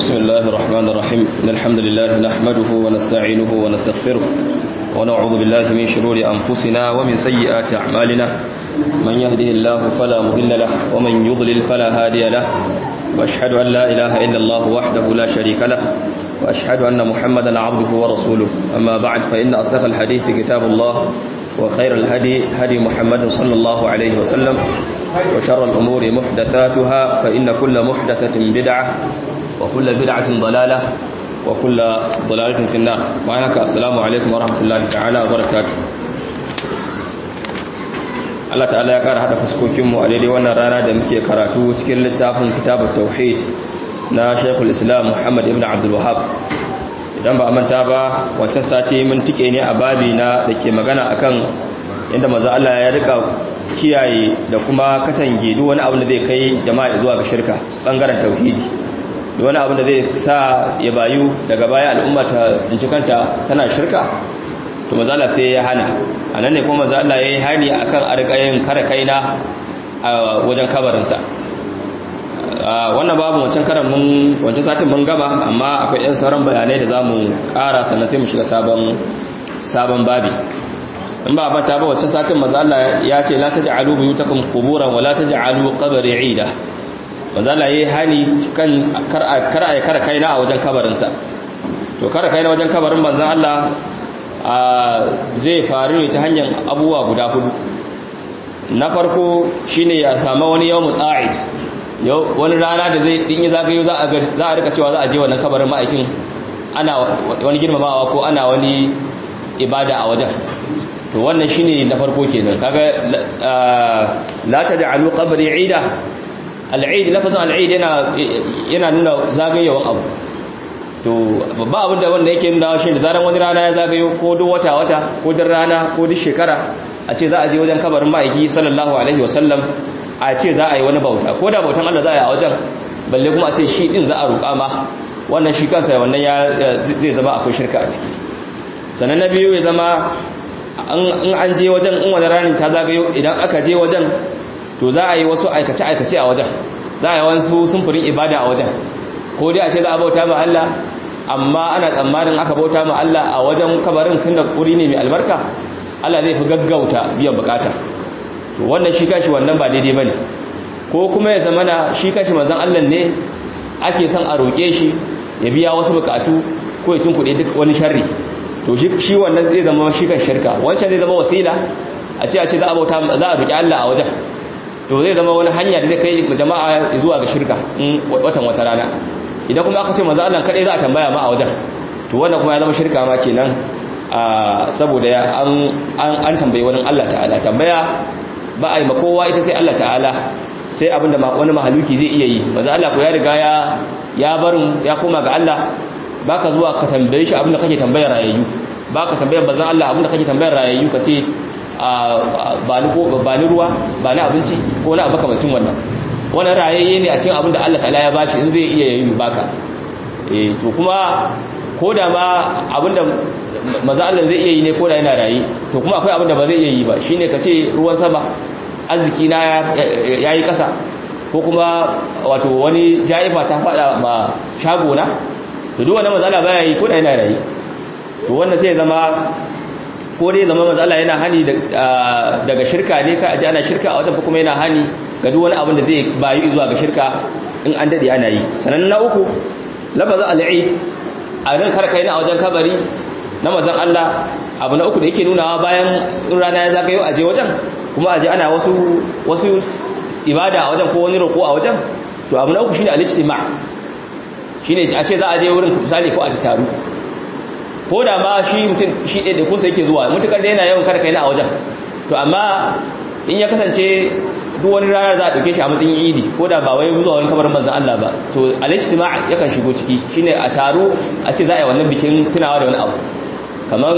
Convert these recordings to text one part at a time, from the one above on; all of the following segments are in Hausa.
بسم الله الرحمن الرحيم إن الحمد لله نحمده ونستعينه ونستغفره ونعوذ بالله من شرور أنفسنا ومن سيئات أعمالنا من يهده الله فلا مضل له ومن يضلل فلا هادي له وأشهد أن لا إله إلا الله وحده لا شريك له وأشهد أن محمدا عبده ورسوله أما بعد فإن أصدق الحديث كتاب الله وخير الهدي هدي محمد صلى الله عليه وسلم وشر الأمور محدثاتها فإن كل محدثة بدعة وكل بدعة ضلالة وكل ضلالة في النار وعليك السلام عليكم ورحمة الله تعالى وبركاته Allah ta'ala ya ƙara haɗa fuskokinmu a daidai wannan rana da muke karatu cikin littafin kitabun tauhid na Sheikhul Islam Muhammad ibn Abdul Wahhab idan ba a manta ba wancan sati mun tike ne a babi na da ke magana akan yadda maza Allah ya rika kiyaye da kuma katange duk wani abu da zai kai jama'a zuwa ga shirka bangaren tauhidi duk wani abu da zai sa ya bayu daga baya al'umma ta tsinci kanta tana shirka to maza Allah sai ya hana a nan ne kuma maza Allah ya yi hani akan arkayin kare kaina a wajen kabarinsa wannan babu wancan karan mun wancan satin mun gaba amma akwai yan sauran bayanai da zamu ƙara sannan sai mu shiga sabon sabon babi in ba mata ba wancan satin manzo Allah ya ce la taj'alu buyutakum quburan wa la taj'alu qabri 'ida manzo Allah yayi hani kan kar kar ay kar kaina a wajen kabarin sa to kar kaina wajen kabarin manzo Allah zai faru ne ta hanyar abubuwa guda hudu na farko shine ya samu wani yawmul a'id yau wani rana da zai in yi zagayo za a rika cewa za a je wannan kabarin ma'aikin ana wani girmamawa ko ana wani ibada a wajen to wannan shine na farko kenan kaga la taj'alu qabri 'ida al-'id lafazin al-'id yana yana nuna zagayewan abu to babba abin da wanda yake nuna shi da zaran wani rana ya zagayo ko duk wata wata ko duk rana ko duk shekara a ce za a je wajen kabarin ma'aiki sallallahu alaihi wasallam a ce za a yi wani bauta ko da bautan Allah za a yi a wajen balle kuma a ce shi din za a roƙa ma wannan shi kansa wannan ya zai zama akwai shirka a ciki sannan na biyu ya zama in an je wajen in wani ranin ta zagayo idan aka je wajen to za a yi wasu aikace-aikace a wajen za a yi wasu sumfurin ibada a wajen ko dai a ce za a bauta ma Allah amma ana tsammanin aka bauta ma Allah a wajen kabarin sun da kuri ne mai albarka Allah zai fi gaggauta biyan bukata to wannan shi kashi wannan ba daidai bane ko kuma ya zama na shi kashi manzon Allah ne ake son a roke shi ya biya wasu bukatu ko ya tunkuɗe duk wani sharri to shi wannan zai zama shi kan shirka wancan zai zama wasila a ce a ce za a bauta za a roki Allah a wajen to zai zama wani hanya da zai kai jama'a zuwa ga shirka in watan wata rana idan kuma aka ce manzon Allah kadai za a tambaya ma a wajen to wannan kuma ya zama shirka ma kenan saboda an tambayi wani Allah ta'ala tambaya ba a yi makowa ita sai Allah ta'ala sai abinda wani mahaluki zai iya yi maza Allah ko ya riga ya ya barin ya koma ga Allah baka zuwa ka tambaye shi abinda kake tambayar rayayyu baka tambayar bazan Allah abinda kake tambayar rayayyu ka ce ba ni ba ni ruwa ba ni abinci ko na abu kamacin wannan wannan rayayye ne a cikin abinda Allah ta'ala ya bashi in zai iya yi baka eh to kuma ko da ma abinda maza Allah zai iya yi ne ko da yana rayi to kuma akwai abin da ba zai iya yi ba shine ka ce ruwan sama arziki na yayi kasa ko kuma wato wani jaifa ta fada ma shago na to duk wannan maza Allah baya yi ko da yana rayi to wannan sai zama ko dai zama maza Allah yana hani daga shirka ne ka aje ana shirka a wajen kuma yana hani ga duk wani abin da zai bayu zuwa ga shirka in an dade ana yi sanan na uku lafazin al-eid a ran karkai na wajen kabari na mazan Allah abu na uku da yake nunawa bayan rana ya zagayo a je wajen kuma a je ana wasu wasu ibada a wajen ko wani roƙo a wajen to abu na uku shine al-ijtima shine a ce za a je wurin misali ko a tattaru ko da ma shi mutum shi ɗaya da kusa yake zuwa mutukar da yana yawan karkai na a wajen to amma in ya kasance duk wani rana za a ɗauke shi a matsayin idi ko da ba wai zuwa wani kabarin manzan Allah ba to al-ijtima yakan shigo ciki shine a taro a ce za a yi wannan bikin tunawa da wani abu kamar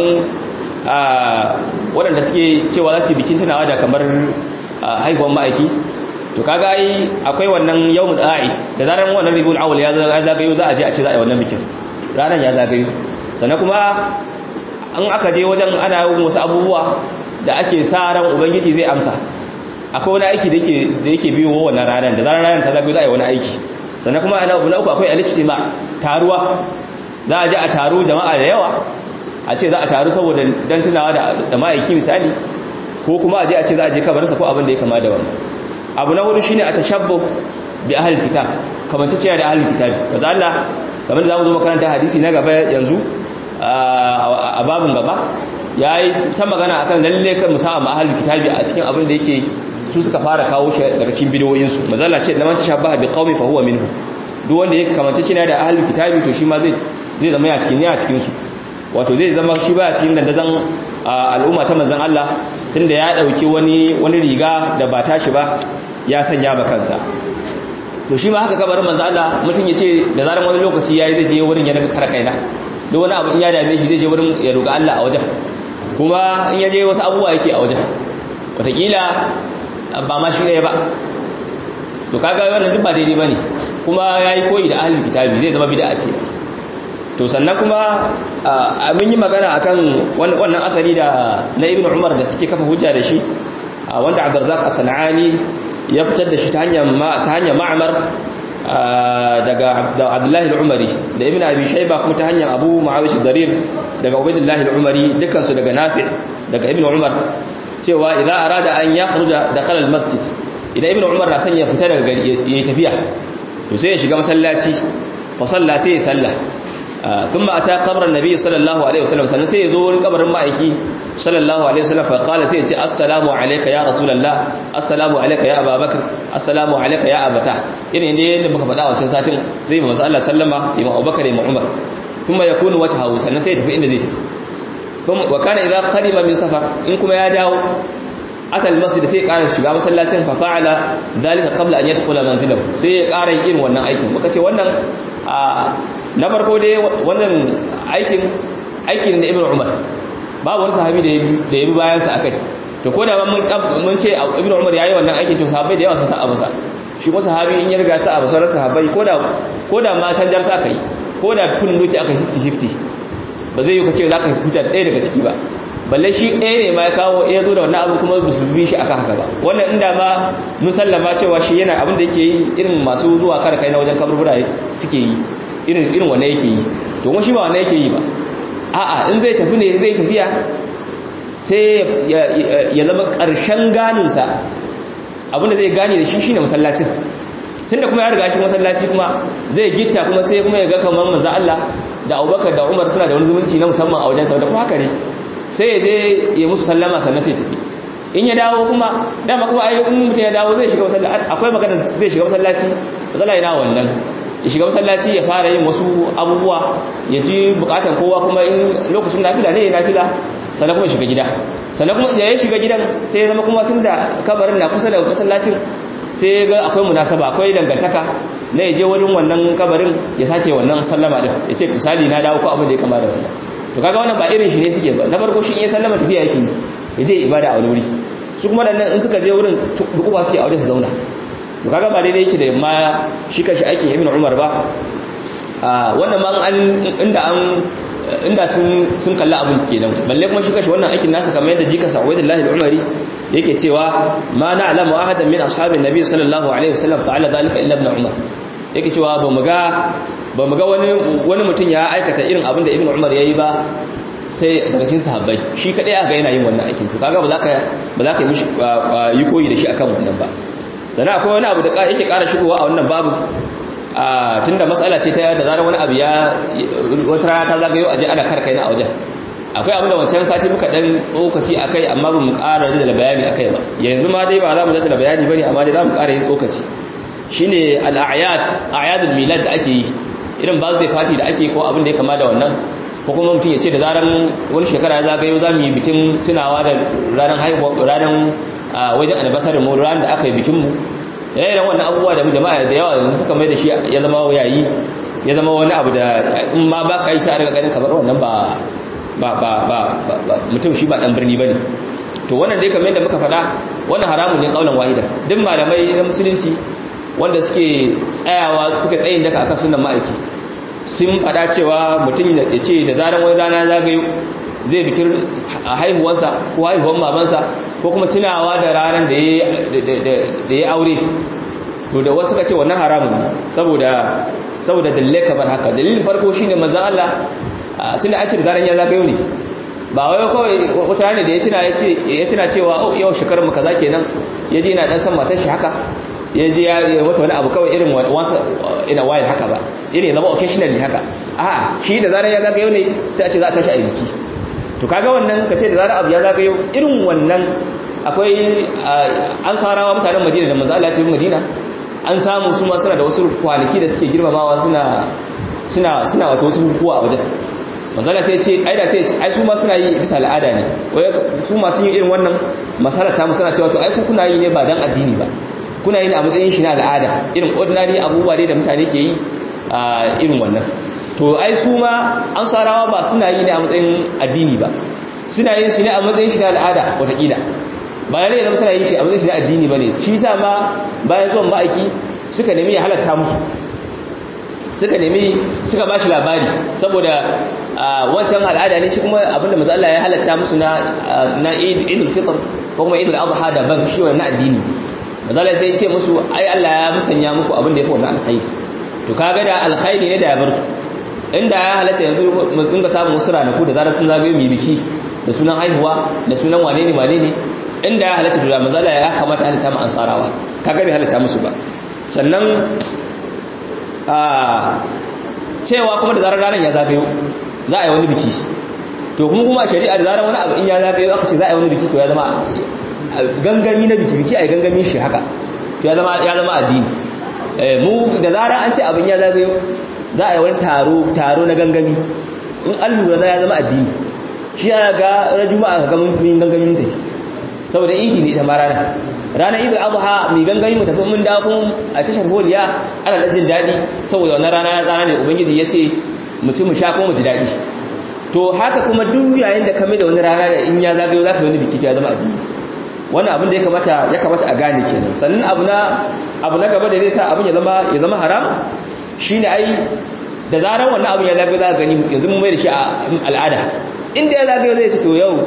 waɗanda suke cewa za su yi bikin tunawa da kamar haihuwan ma'aiki to kaga ai akwai wannan yawmul a'id da zaran wannan ribul awwal ya zagayo za a je a ce za a yi wannan bikin ranar ya zagayo sannan kuma an aka je wajen ana yin wasu abubuwa da ake sa ran ubangiji zai amsa akwai wani aiki da yake biyo wannan ranar da zaran ranar ta zagayo za a yi wani aiki sannan kuma ana abu na uku akwai al-ijtima taruwa za a je a taru jama'a da yawa a ce za a taru saboda dan tunawa da da ma'aiki misali ko kuma a je a ce za a je kabarinsa ko abin da ya kama da wannan abu na hudu shine a tashabbuh bi ahli kitab kamar ta ce da ahli kitab kaza Allah kamar da zamu zo makaranta hadisi na gaba yanzu a babin gaba yayi ta magana akan lalle kan musamman ahli kitabi a cikin abin da yake su suka fara kawo shi daga cikin bidiyoyin su mazalla ce da man tashabbaha bi qaumi fa huwa minhu duk wanda yake kamar ce da ahli kitabi to shi ma zai zai zama ya cikin ya cikin su wato zai zama shi ba cikin dandazon al'umma ta manzon Allah tunda ya dauki wani wani riga da ba tashi ba ya sanya ba kansa to shi ma haka kabarin manzo Allah mutum yace da zaran wani lokaci yayi zai je wurin ya daga kara kaina duk wani abu in ya dame shi zai je wurin ya roƙa Allah a wajen kuma in ya je wasu abubuwa yake a wajen wataƙila ba ma shi ɗaya ba to kaga wannan duk ba daidai bane kuma yayi koyi da ahlul kitabi zai zama bid'a ce to sannan kuma mun yi magana akan wannan asali da na ibnu umar da suke kafa hujja da shi wanda abdurrazzaq as-sanani ya fitar da shi ta hanyar ta hanyar ma'mar daga abdullahi al-umari da ibnu abi shayba kuma ta hanyar abu muawish darir daga ubaydullah al-umari dukkan su daga nafi' daga ibnu umar cewa idza arada an yakhruja dakhala al-masjid idan ibnu umar na son ya fita daga gari yayi tafiya to sai ya shiga masallaci fa salla sai ya salla ثم أتى قبر النبي صلى الله عليه وسلم سنة سيزور قبر مائكي صلى الله عليه وسلم فقال سيتي السلام عليك يا رسول الله السلام عليك يا أبا بكر السلام عليك يا أبا تاه يعني إنه ينبغى فداوة سنساتين زي ما مسألة سلم إما أبو بكر إما عمر ثم يكون وجهه سنة سيتي في إن زيتي ثم وكان إذا قدم من سفر إنكم يا داو أتى المسجد سي قال shiga masallacin fa fa'ala dalika qabla an yadkhula manzilahu sai ya ƙara yin irin wannan aikin muka ce wannan na farko dai wannan aikin aikin da ibn umar babu wani sahabi da ya bi bayansa a kai to ko da mun ce ibn umar ya yi wannan aikin to sahabai da yawa sun sa abusa shi ko sahabi in ya riga sa abu sauran sahabai ko da ma canjar sa aka yi ko da kun doki aka 50-50 ba zai yi ka ce za ka huta ɗaya daga ciki ba balle shi ɗaya ne ma ya kawo ya zo da wannan abin kuma su bi shi aka haka ba wannan inda ma mun sallama cewa shi yana abin da yake yi irin masu zuwa kare kai na wajen kaburbura suke yi irin irin wanne yake yi to kuma shi ba wanne yake yi ba a'a in zai tafi ne zai tafiya sai ya zama ƙarshen ganinsa abinda zai gane da shi shine masallacin tunda kuma ya riga shi masallaci kuma zai gitta kuma sai kuma ya ga kamar manzo Allah da Abubakar da Umar suna da wani zumunci na musamman a wajen sa da kuma haka ne sai ya je ya musu sallama sannan sai tafi in ya dawo kuma dama kuma ai in mutum ya dawo zai shiga masallaci akwai magana zai shiga masallaci matsala yana wannan ya shiga masallaci ya fara yin wasu abubuwa ya ji bukatan kowa kuma in lokacin nafila ne ya nafila sannan kuma ya shiga gida sannan kuma ya shiga gidan sai ya zama kuma tun da kabarin na kusa da masallacin sai ya ga akwai munasaba akwai dangantaka na ya je wajen wannan kabarin ya sake wannan sallama din ya ce misali na dawo ko abin da ya kama da wannan to kaga wannan ba irin shi ne suke ba na farko shi in ya sallama tafiya yake yi ya je ibada a wani wuri su kuma dannan in suka je wurin dukuba suke a wajen su zauna to kaga ba daidai yake da ma shi kashi aikin ibn umar ba wannan ma an inda an inda sun sun kalla abin kenan balle kuma shi kashi wannan aikin nasa kamar yadda jika sa'udullahi al-umari yake cewa ma na'lamu ahadan min ashabin nabi sallallahu alaihi wasallam fa'ala dhalika illa ibn umar yake cewa ba mu ga ba mu ga wani wani mutum ya aikata irin abin da ibn umar yayi ba sai daga cikin sahabbai shi kadai aka yana yin wannan aikin to kaga ba za ka ba za ka yi mishi yi koyi da shi akan wannan ba sannan akwai wani abu da yake ƙara shigowa a wannan babu tun da matsala ce ta da zarar wani abu ya wata rana ta zagayo aje ana karkai na a wajen akwai abin da wancan sati muka dan tsokaci a kai amma ba mu ƙara da bayani a kai ba yanzu ma dai ba za mu da bayani ba ne amma dai za mu ƙara yin tsokaci shine al'ayat ayadul milad da ake yi irin ba zai fati da ake ko abin da ya kama da wannan ko kuma mutum ya ce da zarar wani shekara ya zagayo za mu yi bikin tunawa da ranar haihuwa ranar wajen albasarin mu ranar da aka yi bikin mu yayin wannan abubuwa da jama'a da yawa yanzu suka mai da shi ya zama yayi ya zama wani abu da in ma ba ka yi sai a riga ganin kamar wannan ba ba ba ba mutum shi ba dan birni bane to wannan dai kamar yadda muka faɗa wannan haramun ne kaulan wahida duk malamai na musulunci wanda suke tsayawa suka tsayin daka akan sunan ma'aiki sun faɗa cewa mutum ya ce da zaran wani rana zagayo zai bikin haihuwansa ko haihuwan mamansa ko kuma tunawa da ranar da ya aure to da wasu suka ce wannan haramun ne saboda saboda dalilai kamar haka dalilin farko shine manzon Allah tunda an ce da zaran ya zagayo ne ba wai kawai wata ne da ya tuna ya tuna cewa yau shekarar mu kaza kenan ya je yana dan san matar shi haka ya je ya wata wani abu kawai irin once in a while haka ba irin zama occasionally haka a shi da zarar ya zagayo ne sai a ce za a tashi a biki to kaga wannan ka ce da zarar abu ya zagayo irin wannan akwai an sarawa mutanen madina da manzo Allah ya ce madina an samu su ma suna da wasu kwanaki da suke girmamawa suna suna suna wato wasu bukukuwa a wajen manzala sai ce ai da sai ce ai su ma suna yi bisa al'ada ne wai su ma sun yi irin wannan masala ta suna cewa to ai ku kuna yi ne ba dan addini ba kuna yi ne a matsayin shi na al'ada irin ordinary abubuwa dai da mutane ke yi a irin wannan to ai su ma an sarawa ba suna yi ne a matsayin addini ba suna yin shi ne a matsayin shi na al'ada watakila ba ne zama suna yin shi a matsayin shi na addini ba ne shi sa ma bayan zuwan ma'aiki suka nemi ya halatta musu suka nemi suka ba shi labari saboda wancan al'ada ne shi kuma abinda maza Allah ya halatta musu na na idul fitr ko kuma idul adha da ban shi wannan addini maza Allah sai ya ce musu ai Allah ya musanya muku abinda yafi wannan alkhairi to kaga da alkhairi ne da ya bar su inda ya halatta yanzu mun dinga samun wasu ranaku da zarar sun zagayo mai biki da sunan haihuwa da sunan wane ne wane ne inda ya halatta to da maza Allah ya kamata halatta mu ansarawa kaga bai halatta musu ba sannan cewa kuma da zarar ranar ya zagayo za a yi wani biki to kuma kuma a shari'a da zarar wani abu in ya zagayo aka ce za a yi wani biki to ya zama gangami na biki biki a yi gangami shi haka to ya zama addini mu da zarar an ce abin ya zagayo za a yi wani taro taro na gangami in an lura za ya zama addini shi ya ga rajuma a gagamin gangamin tafi saboda idi ne ita ma rana ranar idul adha mai gangami mu tafi mun da kun a tashar holiya ana da jin daɗi saboda wannan rana rana ne ubangiji ya ce mu ci mu sha kuma mu ji daɗi to haka kuma duk yayin da kame da wani rana da in ya zagayo za ka yi wani biki to ya zama addini wannan abin da ya kamata ya kamata a gane kenan sannan abu na abu na gaba da zai sa abin ya zama ya zama haram shine ai da zaran wannan abin ya zagayo za ka gani yanzu mun mai da shi a al'ada inda ya zagayo zai ce to yau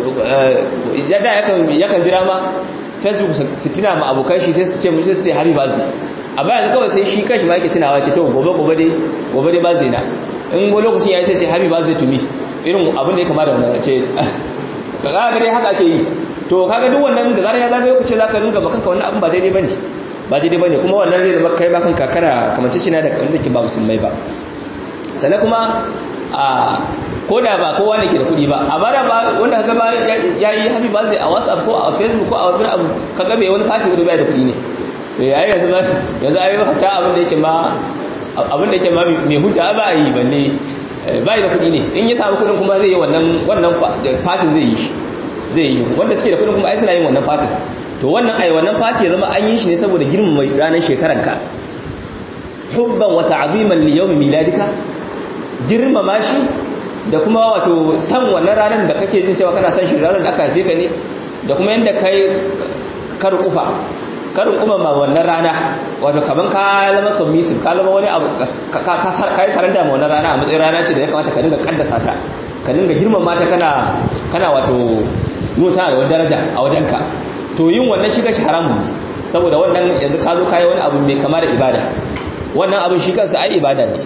yadda yakan jira ma facebook su tuna ma abokan shi sai su ce musu sai happy birthday a bayan kawai sai shi kanshi ma yake tunawa ce to gobe gobe dai gobe dai birthday na in go lokacin yayi sai ce happy birthday to me irin abin da ya kamata wannan ce kaga dai haka ake yi to kaga duk wannan da zarar ya zaga lokaci zaka ringa ba kanka wannan abin ba daidai bane ba daidai bane kuma wannan zai zama kai ma kanka kana kamance shi na da wanda ke ba musulmai ba sannan kuma a ko da ba kowa ne ke da kuɗi ba amma da ba wanda kaga ba ya yi happy birthday a whatsapp ko a facebook ko a wani abu kaga bai wani party wanda bai da kuɗi ne to yayi yanzu ba yanzu ayi hatta abin da yake ma abin da yake ma mai hujja ba yi balle bai da kuɗi ne in ya samu kuɗin kuma zai yi wannan wannan party zai yi shi zai yi wanda suke da kuɗin kuma ai suna yin wannan party to wannan ai wannan party ya zama an yi shi ne saboda girmama ranar shekaranka hubban wa ta'ziman li yawmi miladika girmama shi da kuma wato san wannan ranar da kake jin cewa kana san shi ranar da aka haife ka ne da kuma yanda kai karin kufa karin kuma ma wannan rana wato kaman ka zama submissive ka zama wani abu ka yi saranda ma wannan rana a matsayin rana ce da ya kamata ka dinga kaddasa ta ka dinga girmama ta kana kana wato nuna da wani daraja a wajenka to yin wannan shi kashi haramun saboda wannan yanzu ka zo kayi wani abu mai kama da ibada wannan abin shi kansa ai ibada ne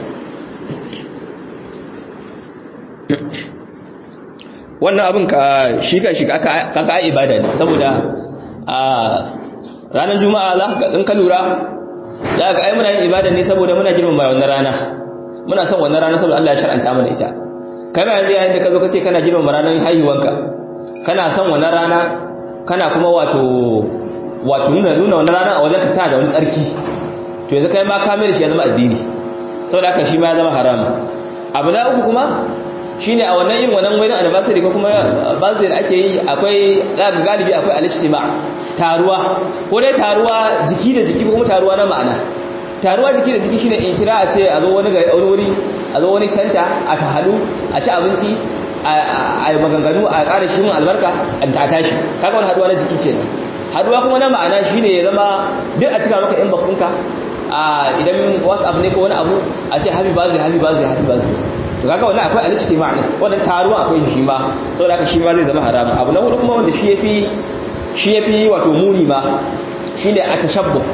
wannan abin ka shi ka shiga kaka ibada ne saboda a ranar juma'a za ka in ka lura za ka ai muna yin ibada ne saboda muna girmama wannan rana muna son wannan rana saboda Allah ya shar'anta mana ita kai ma yanzu yayin da ka zo ka ce kana girmama ranar haihuwanka kana son wannan rana kana kuma wato wato nuna nuna wannan rana a wajen ka tana da wani tsarki to yanzu kai ma ka mai da shi ya zama addini saboda haka shi ma ya zama haram abu na uku kuma shine a wannan yin wannan wani anniversary ko kuma birthday da ake yi akwai zaka galibi akwai al-ijtima taruwa ko dai taruwa jiki da jiki ko kuma taruwa na ma'ana taruwa jiki da jiki shine in kira a ce a zo wani ga wani wuri a zo wani center a tahadu a ci abinci a yi maganganu a ƙara shi mun albarka a tashi kaga wani haduwa na jiki kenan haduwa kuma na ma'ana shine ya zama duk a cika maka inbox ɗinka a idan whatsapp ne ko wani abu a ce happy birthday happy birthday happy birthday to kaga wannan akwai al-ijtima ne wannan taruwa akwai shi ma saboda haka shi ma zai zama haramun abu na hudu kuma wanda shi yafi shi yafi wato muni ma shine at-tashabbuh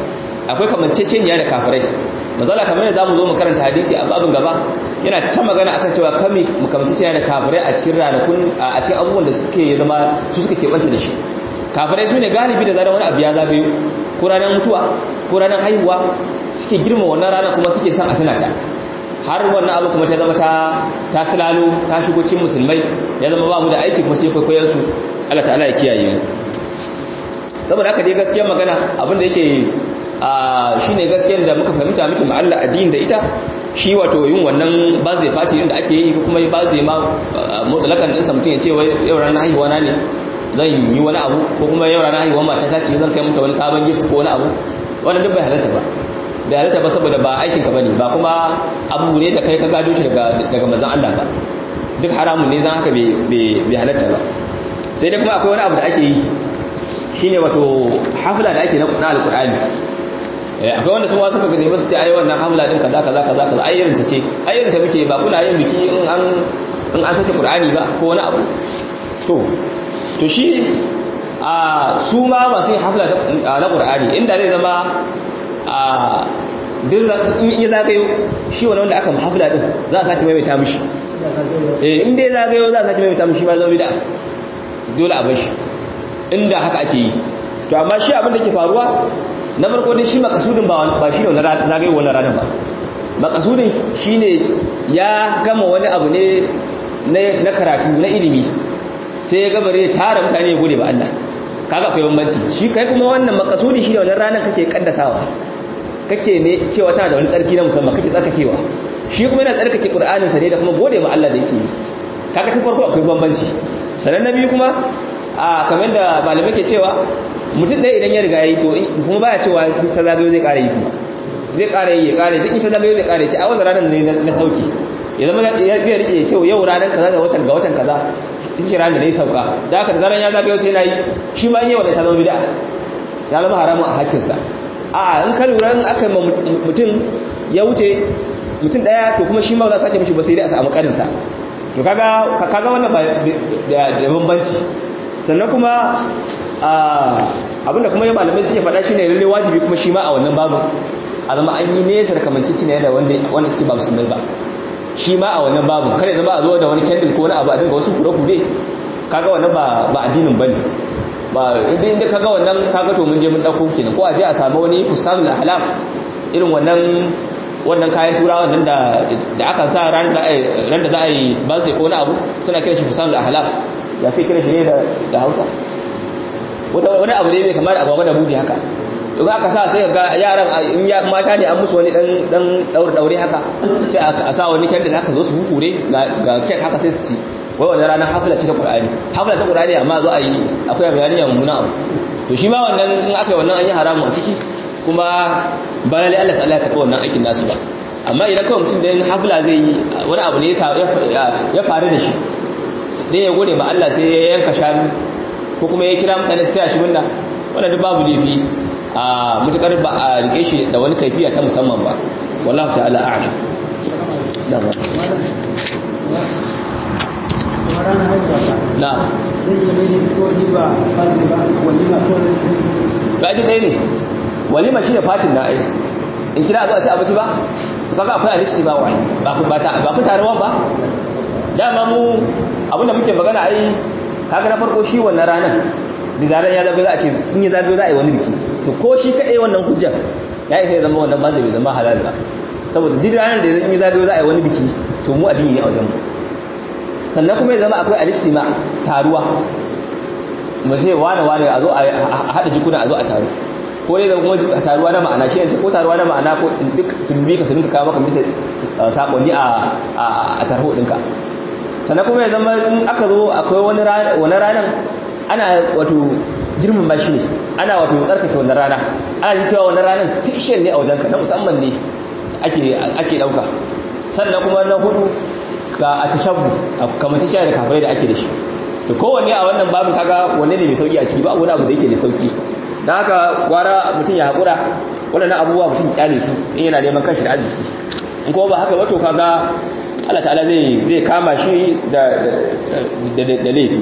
akwai kamanceceniya da kafirai mazala kamar yadda zamu zo mu karanta hadisi a babin gaba yana ta magana akan cewa kami mu kamanceceniya da kafirai a cikin ranakun a cikin abubuwan da suke zama su suka keɓanta da shi kafirai su ne galibi da zaran wani abu ya zagayo ko ranar mutuwa ko ranar haihuwa suke girma wannan rana kuma suke son a tana ta har wannan abu kuma ta zama ta ta silalo ta shigo cikin musulmai ya zama ba mu da aiki kuma sai kwaikwayon su Allah ta'ala ya kiyaye mu saboda haka dai gaskiyar magana abin da yake a shine gaskiyar da muka fahimta muke ma Allah addini da ita shi wato yin wannan bazai fati inda ake yi kuma bazai ma mutsalakan din sa mutum ya ce wai yau ranar haihuwa na ne zan yi wani abu ko kuma yau ranar haihuwa mata ta ce zan kai mata wani sabon gift ko wani abu wannan duk bai halatta ba da halatta ba saboda ba aikinka bane ba kuma abu ne da kai ka gado shi daga daga manzon Allah ba duk haramun ne zan haka bai halatta ba sai dai kuma akwai wani abu da ake yi shine wato hafla da ake na alqur'ani akwai wanda sun wasu kaga ne ba su ce ai wannan hafla din kaza kaza kaza kaza ai irin ta ce ai irin ta muke ba kuna yin biki in an in an sake qur'ani ba ko wani abu to to shi a su ma masu yin hafla na qur'ani inda zai zama a duk in ya zagayo shi wani wanda aka hafla din za a sake maimaita mishi eh in dai zagayo za a sake maimaita mishi ba zama bid'a dole a bar shi inda haka ake yi to amma shi abin da ke faruwa na farko dai shi makasudin ba ba shi ne wannan zagayo wannan ranar ba makasudin shine ya gama wani abu ne na karatu na ilimi sai ya gabare tara mutane ya gode ba Allah kaga akwai bambanci shi kai kuma wannan makasudi shi ne wannan ranar kake kaddasawa kake ne cewa tana da wani tsarki na musamman kake tsarkakewa shi kuma yana tsarkake qur'anin sa ne da kuma gode ma Allah da yake yi kaga tun farko akwai bambanci sanan na biyu kuma a kamar da malamai ke cewa mutum ɗaya idan ya riga ya yi to kuma baya cewa ta zagayo zai ƙara yi kuma zai ƙara yi ya ƙara yi duk ita zagayo zai ƙara yi ce a wannan ranar ne na sauki ya zama ya rike ya ce yau ranar kaza da watan ga watan kaza ita ce ranar da ya sauka da haka da zaran ya zagayo sai na yi shi ma yi wa da ta zama bida ya zama haramun a hakkinsa a in ka lura in aka ma mutum ya wuce mutum ɗaya to kuma shi ma za a sake mishi ba sai dai a samu ƙarinsa to kaga kaga wannan ba da bambanci sannan kuma abinda kuma ya malamai suke faɗa shine lalle wajibi kuma shi ma a wannan babu a zama an yi nesa da kamanceci ne da wanda wanda suke ba musulmai ba shi ma a wannan babu kare zama a zo da wani candle ko wani abu a dinga wasu kure-kure kaga wannan ba ba addinin bane ba inda inda kaga wannan kaga to mun je mun dauko kenan ko a je a samu wani fusanul ahlam irin wannan wannan kayan turawa nan da da aka sa ran da ran da za a yi birthday ko wani abu suna kira shi fusanul ahlam ya sai kira shi ne da da Hausa wata wani abu ne mai kamar agwagwa da buji haka to aka sa sai ga yaran in ya mata ne an musu wani dan dan daure daure haka sai a sa wani candle haka zo su hukure ga kek haka sai su ci wai wannan ranar hafla ce ta Qur'ani hafla ta Qur'ani amma zo a yi akwai bayani ya mummuna abu to shi ma wannan in aka yi wannan an yi haramu a ciki kuma ba lalle Allah ta'ala ya karɓi wannan aikin nasu ba amma idan kawai mutum da yin hafla zai yi wani abu ne ya faru da shi dai ya gode ma Allah sai ya yanka shanu ko kuma ya kira mutane su taya shi minna wannan duk babu laifi a mutukar ba a rike shi da wani kaifiya ta musamman ba wallahu ta'ala a'lam na ba ji ɗaya ne walima shi ne fatin na ai in kira zuwa ci abinci ba to kaga akwai alisti ba wani ba ku ba ta ba ku taruwa ba dama mu abinda muke magana ai kaga na farko shi wannan ranar da zaran ya zabe za a ce in ya zabe za a yi wani biki to ko shi kadai wannan hujjar ya isa ya zama wannan ba zai zama halal ba saboda duk ranar da in ya zabe za a yi wani biki to mu addini ne a wajen mu sannan kuma ya zama akwai alistima taruwa mu ce wane wane a zo a haɗa jikuna a zo a taru ko dai zama kuma taruwa na ma'ana shi yanci ko taruwa na ma'ana ko duk sun bi ka su rinka kawo maka bisa sakonni a tarho ɗinka sannan kuma ya zama in aka zo akwai wani ranar ana wato girman ba shi ne ana wato tsarkake wannan rana ana yin cewa wannan ranar special ne a wajenka na musamman ne ake ɗauka sannan kuma na hudu ga a tashabbu kamar ta da kafirai da ake da shi to kowanne a wannan babin kaga wanne ne mai sauki a ciki ba wani abu da yake da sauki don haka gwara mutum ya haƙura waɗannan abubuwa mutum kyale su in yana neman kanshi da arziki in kuma ba haka ba to kaga Allah ta'ala zai zai kama shi da da laifi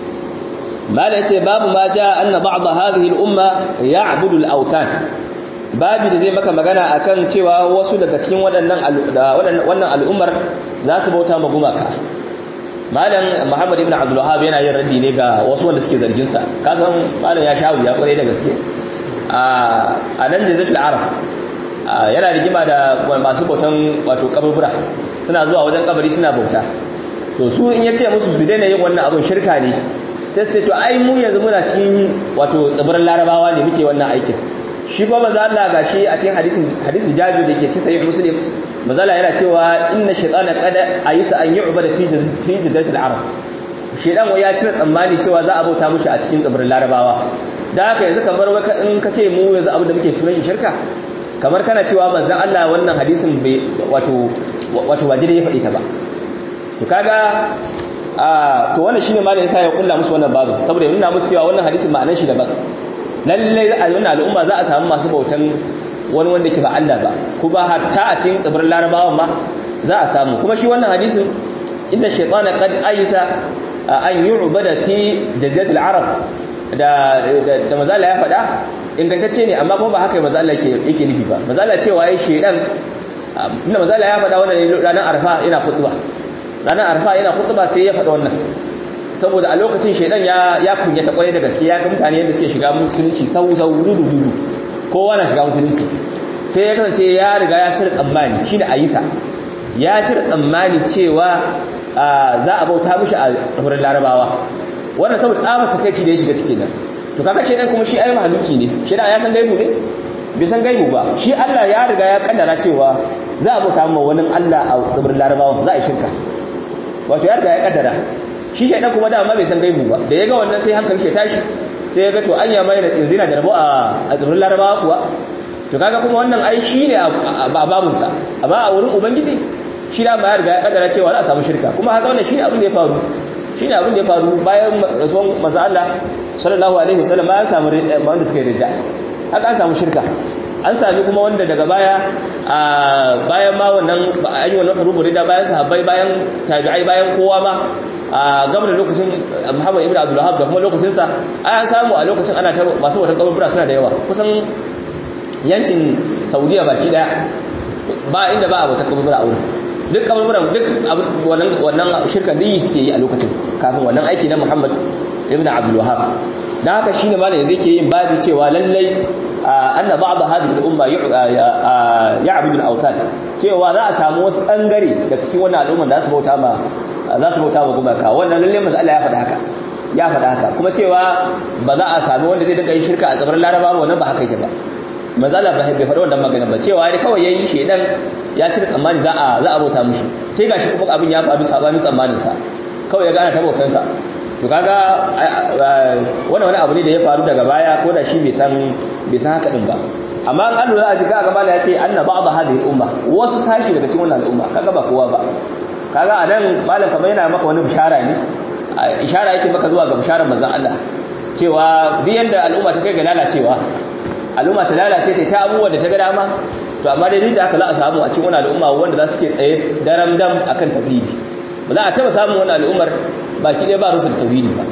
mala yace babu ma ja anna ba'd hadhihi al-umma ya'budu al-awtan babi da zai maka magana akan cewa wasu daga cikin waɗannan wannan al'ummar za su bauta ma gumaka malam muhammad ibn abdul wahhab yana yin raddi ne ga wasu wanda suke zargin sa kasan malam ya shawo ya kware da gaske a nan jazatul arab yana rigima da masu bautan wato kaburbura suna zuwa wajen kabari suna bauta to su in yace musu su daina yin wannan abun shirka ne sai sai to ai mu yanzu muna cikin wato tsibirin larabawa ne muke wannan aikin shi ba maza Allah gashi a cikin hadisin hadisin Jabir da ke cikin sahih Muslim maza Allah yana cewa inna shaytana qad ayisa an yu'bada fi fi jiddatil arab shedan wai ya cire tsammani cewa za a bauta mushi a cikin tsibirin larabawa da haka yanzu kamar in ka ce mu yanzu abin da muke sunan shi shirka kamar kana cewa manzon Allah wannan hadisin bai wato wato wajiri ya faɗi ta ba to kaga a to wannan shine malai yasa ya kulla musu wannan babu saboda ya nuna musu cewa wannan hadisin ma'anar shi daban lallai a wannan al'umma za a samu masu bautan wani wanda ke ba Allah ba kuma hatta a cikin tsibirin larabawan ma za a samu kuma shi wannan hadisin inda shaytana qad ayisa an yu'bada fi jaziratil arab da da mazala ya faɗa ingantacce ne amma kuma ba haka mazala yake yake nufi ba mazala cewa yayi shedan inda mazala ya faɗa wannan ranar arfa yana khutba ranar arfa yana khutba sai ya faɗa wannan saboda a lokacin shaidan ya ya kunyata kwarai da gaske ya ga mutane yadda suke shiga musulunci sau sau dudu dudu kowa na shiga musulunci sai ya kasance ya riga ya cire tsammani shine ayisa ya cire tsammani cewa za a bauta mushi a tsibirin larabawa wannan saboda tsaba takaici da ya shiga cikin nan to kaga shaidan kuma shi ayi mahaluki ne shaidan ya san gaibu ne bai san gaibu ba shi Allah ya riga ya kaddara cewa za a bauta ma wani Allah a tsibirin larabawa za a yi shirka wato ya riga ya kaddara shi shaidan kuma dama bai san gaibu ba da ya ga wannan sai hankali ya tashi sai ya ga to anya mai da zina da rabo a tsibirin larabawa kuwa to kaga kuma wannan ai shi ne a babunsa amma a wurin ubangiji shi da ma ya riga ya kaddara cewa za a samu shirka kuma haka wannan shi ne abin da ya faru shi ne abin da ya faru bayan rasuwan maza Allah sallallahu alaihi wasallam ya samu wanda suka yi rija haka an samu shirka an sami kuma wanda daga baya a bayan ma wannan an yi wannan hurubu rida bayan sahabbai bayan tabi'ai bayan kowa ma a gaba da lokacin Muhammad ibn Abdul Wahhab da kuma lokacin sa an samu a lokacin ana ta masu wata kaburbura suna da yawa kusan yankin Saudiya baki daya ba inda ba a wata kaburbura a wurin duk kaburburan duk wannan wannan shirkan din suke yi a lokacin kafin wannan aiki na Muhammad ibn Abdul Wahhab dan haka shine malam yanzu yake yin babu cewa lallai anna ba'd hadhihi al-umma ya'budu al-awtan cewa za a samu wasu bangare daga cikin wannan al'umma da su bauta ma za su bauta ma gumaka wannan lalle manzo Allah ya faɗa haka ya faɗa haka kuma cewa ba za a sami wanda zai dinga yin shirka a tsibirin Laraba wannan ba haka yake ba manzo Allah bai faɗa wannan magana ba cewa dai kawai yayi shedan ya cire tsammani za a za a bauta mishi sai gashi kuma abin ya faru sabanin tsammanin sa kawai ya gane tabautan sa to kaga wannan wani abu ne da ya faru daga baya ko da shi bai san bai san haka din ba amma an lura a jika gaba ya ce anna ba'd hadhihi al-umma wasu sashi daga cikin wannan al'umma kaga ba kowa ba kaga anan malam kamar yana maka wani bishara ne ishara yake maka zuwa ga bisharar manzon Allah cewa duk yanda al'umma ta kai ga lalacewa al'umma ta lalace ta ta abubuwa da ta ga dama to amma dai duk da haka za a samu a cikin wannan al'umma wanda za su ke tsaye daram dam akan tauhidi ba za a taba samun wannan al'ummar baki ɗaya ba rusul tauhidi ba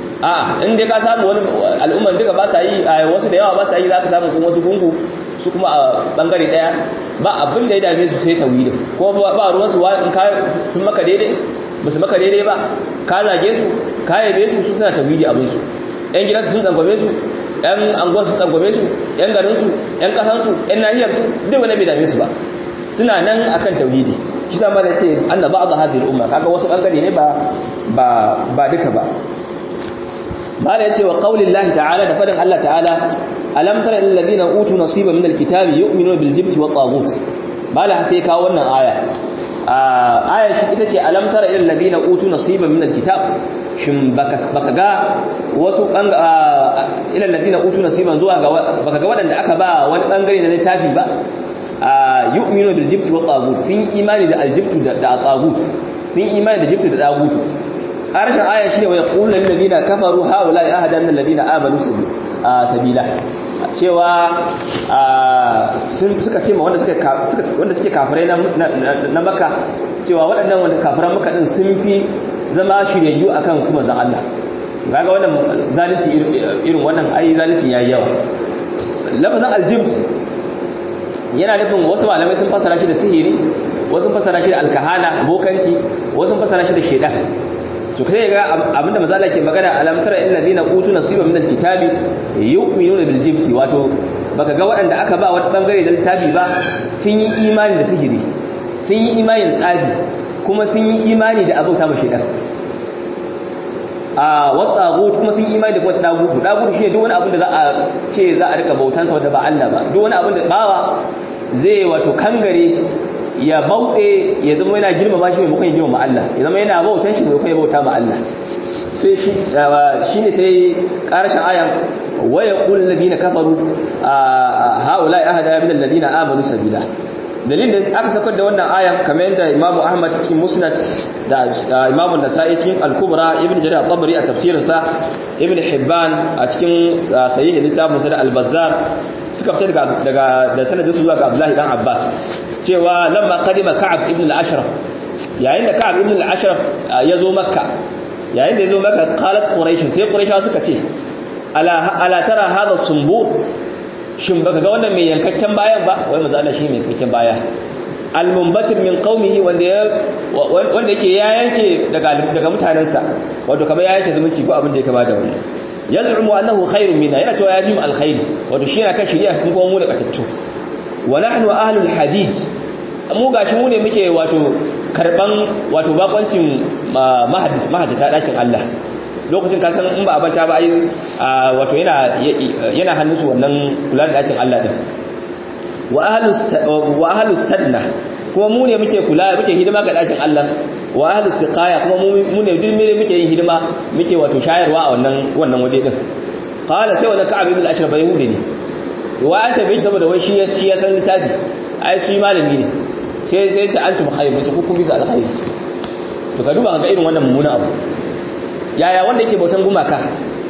a in dai ka samu wani al'umman duka ba sa yi wasu da yawa ba sa yi za ka samu kuma wasu gungu su kuma a bangare daya ba abin da ya dame su sai tauhidin ko ba ruwan su in ka sun maka daidai ba su maka daidai ba ka zage su ka yabe su su suna tauhidi abin su yan gidan su sun tsangwame su yan anguwar su tsangwame su yan garin su yan kasan su yan nahiyar su duk wani bai dame su ba suna nan akan tauhidi shi zama da ce anna ba'd hadhihi al-umma kaga wasu bangare ne ba ba ba duka ba mala yace wa qaulillahi ta'ala da fadin Allah ta'ala alam tara lil ladina utu nasiban min al-kitabi yu'minuna bil jibti wat taghut mala sai kawo wannan aya aya shi ita ce alam tara lil ladina utu nasiban min al-kitab shin baka baka ga wasu ila ladina utu nasiban zuwa ga baka ga wadanda aka ba wani bangare na littafi ba yu'minu bil jibti wat taghut sun imani da al-jibtu da taghut sun imani da jibtu da taghut harshen aya shi ne wa yaqulu lil ladina kafaru haula ahada min alladina amanu sabila cewa sun suka ce ma wanda suka wanda suke kafirai na Makka cewa waɗannan wanda kafiran Makka din sun fi zama shiryayyu akan su manzon Allah kaga wannan zalunci irin wannan ai zalunci yayi yawa lafazin aljibt yana nufin wasu malamai sun fasara shi da sihiri wasu fasara shi da alkahana bokanci wasu fasara shi da shedan su kai ga abinda mazala ke magana alam tara illal ladina utu nasiba min alkitabi yu'minuna bil jibti wato baka ga waɗanda aka ba wata bangare da littafi ba sun yi imani da sihiri sun yi imani da tsafi kuma sun yi imani da abauta ma shedan a wata kuma sun yi imani da kuma dagutu dagutu shine duk wani abin da za a ce za a rika bautansa wanda ba Allah ba duk wani abin da bawa zai wato kangare ya bauɗe ya zama yana girmama shi maimakon ya girmama Allah ya zama yana bautan shi maimakon ya bauta ma Allah sai shi shi ne sai ƙarashin ayan waya qul ladina kafaru haula ahada min alladina amanu sabila dalilin da aka sakar da wannan ayan kamar yadda Imam Ahmad cikin Musnad da Imam Nasa'i cikin Al-Kubra Ibn Jarir al-Tabari a tafsirin sa Ibn Hibban a cikin sahih littafin sa da Al-Bazzar suka fita daga daga da sanadin su zuwa ga Abdullahi dan Abbas cewa lamma qadima Ka'ab ibn al-Ashraf yayin da Ka'ab ibn al-Ashraf ya zo Makka yayin da ya zo Makka qalat Quraysh sai Quraysh suka ce ala ala tara hadha sumbur shin baka ga wannan mai yankakken bayan ba wai manzo Allah shi mai yankakken baya al-munbatir min qaumihi wanda ya wanda yake ya yanke daga daga mutanansa wato kamar ya yanke zumunci ko abin da ya kama da wannan yaz'umu annahu khairun minna yana cewa ya fi mu alkhairi wato shi yana kan shari'a kun kuma mu da katattu wa nahnu ahlul hajij mu gashi mu ne muke wato karban wato bakoncin mahajjata dakin Allah lokacin kasan in ba a banta ba ai wato yana yana hannunsu wannan kula da dakin Allah din wa ahlus wa ahlus sadna kuma mu ne muke kula muke hidima ga dakin Allah wa ahlus siqaya kuma mu ne duk muke yin hidima muke wato shayarwa a wannan wannan waje din qala sai wannan ka'ab ibn al-ashraf yahudi ne to wa anta bai saboda wai shi shi ya san littafi ai shi malami ne sai sai ce antum khayr to ku bisa alkhairi to ka duba ga irin wannan mummunan abu yaya wanda yake bautan gumaka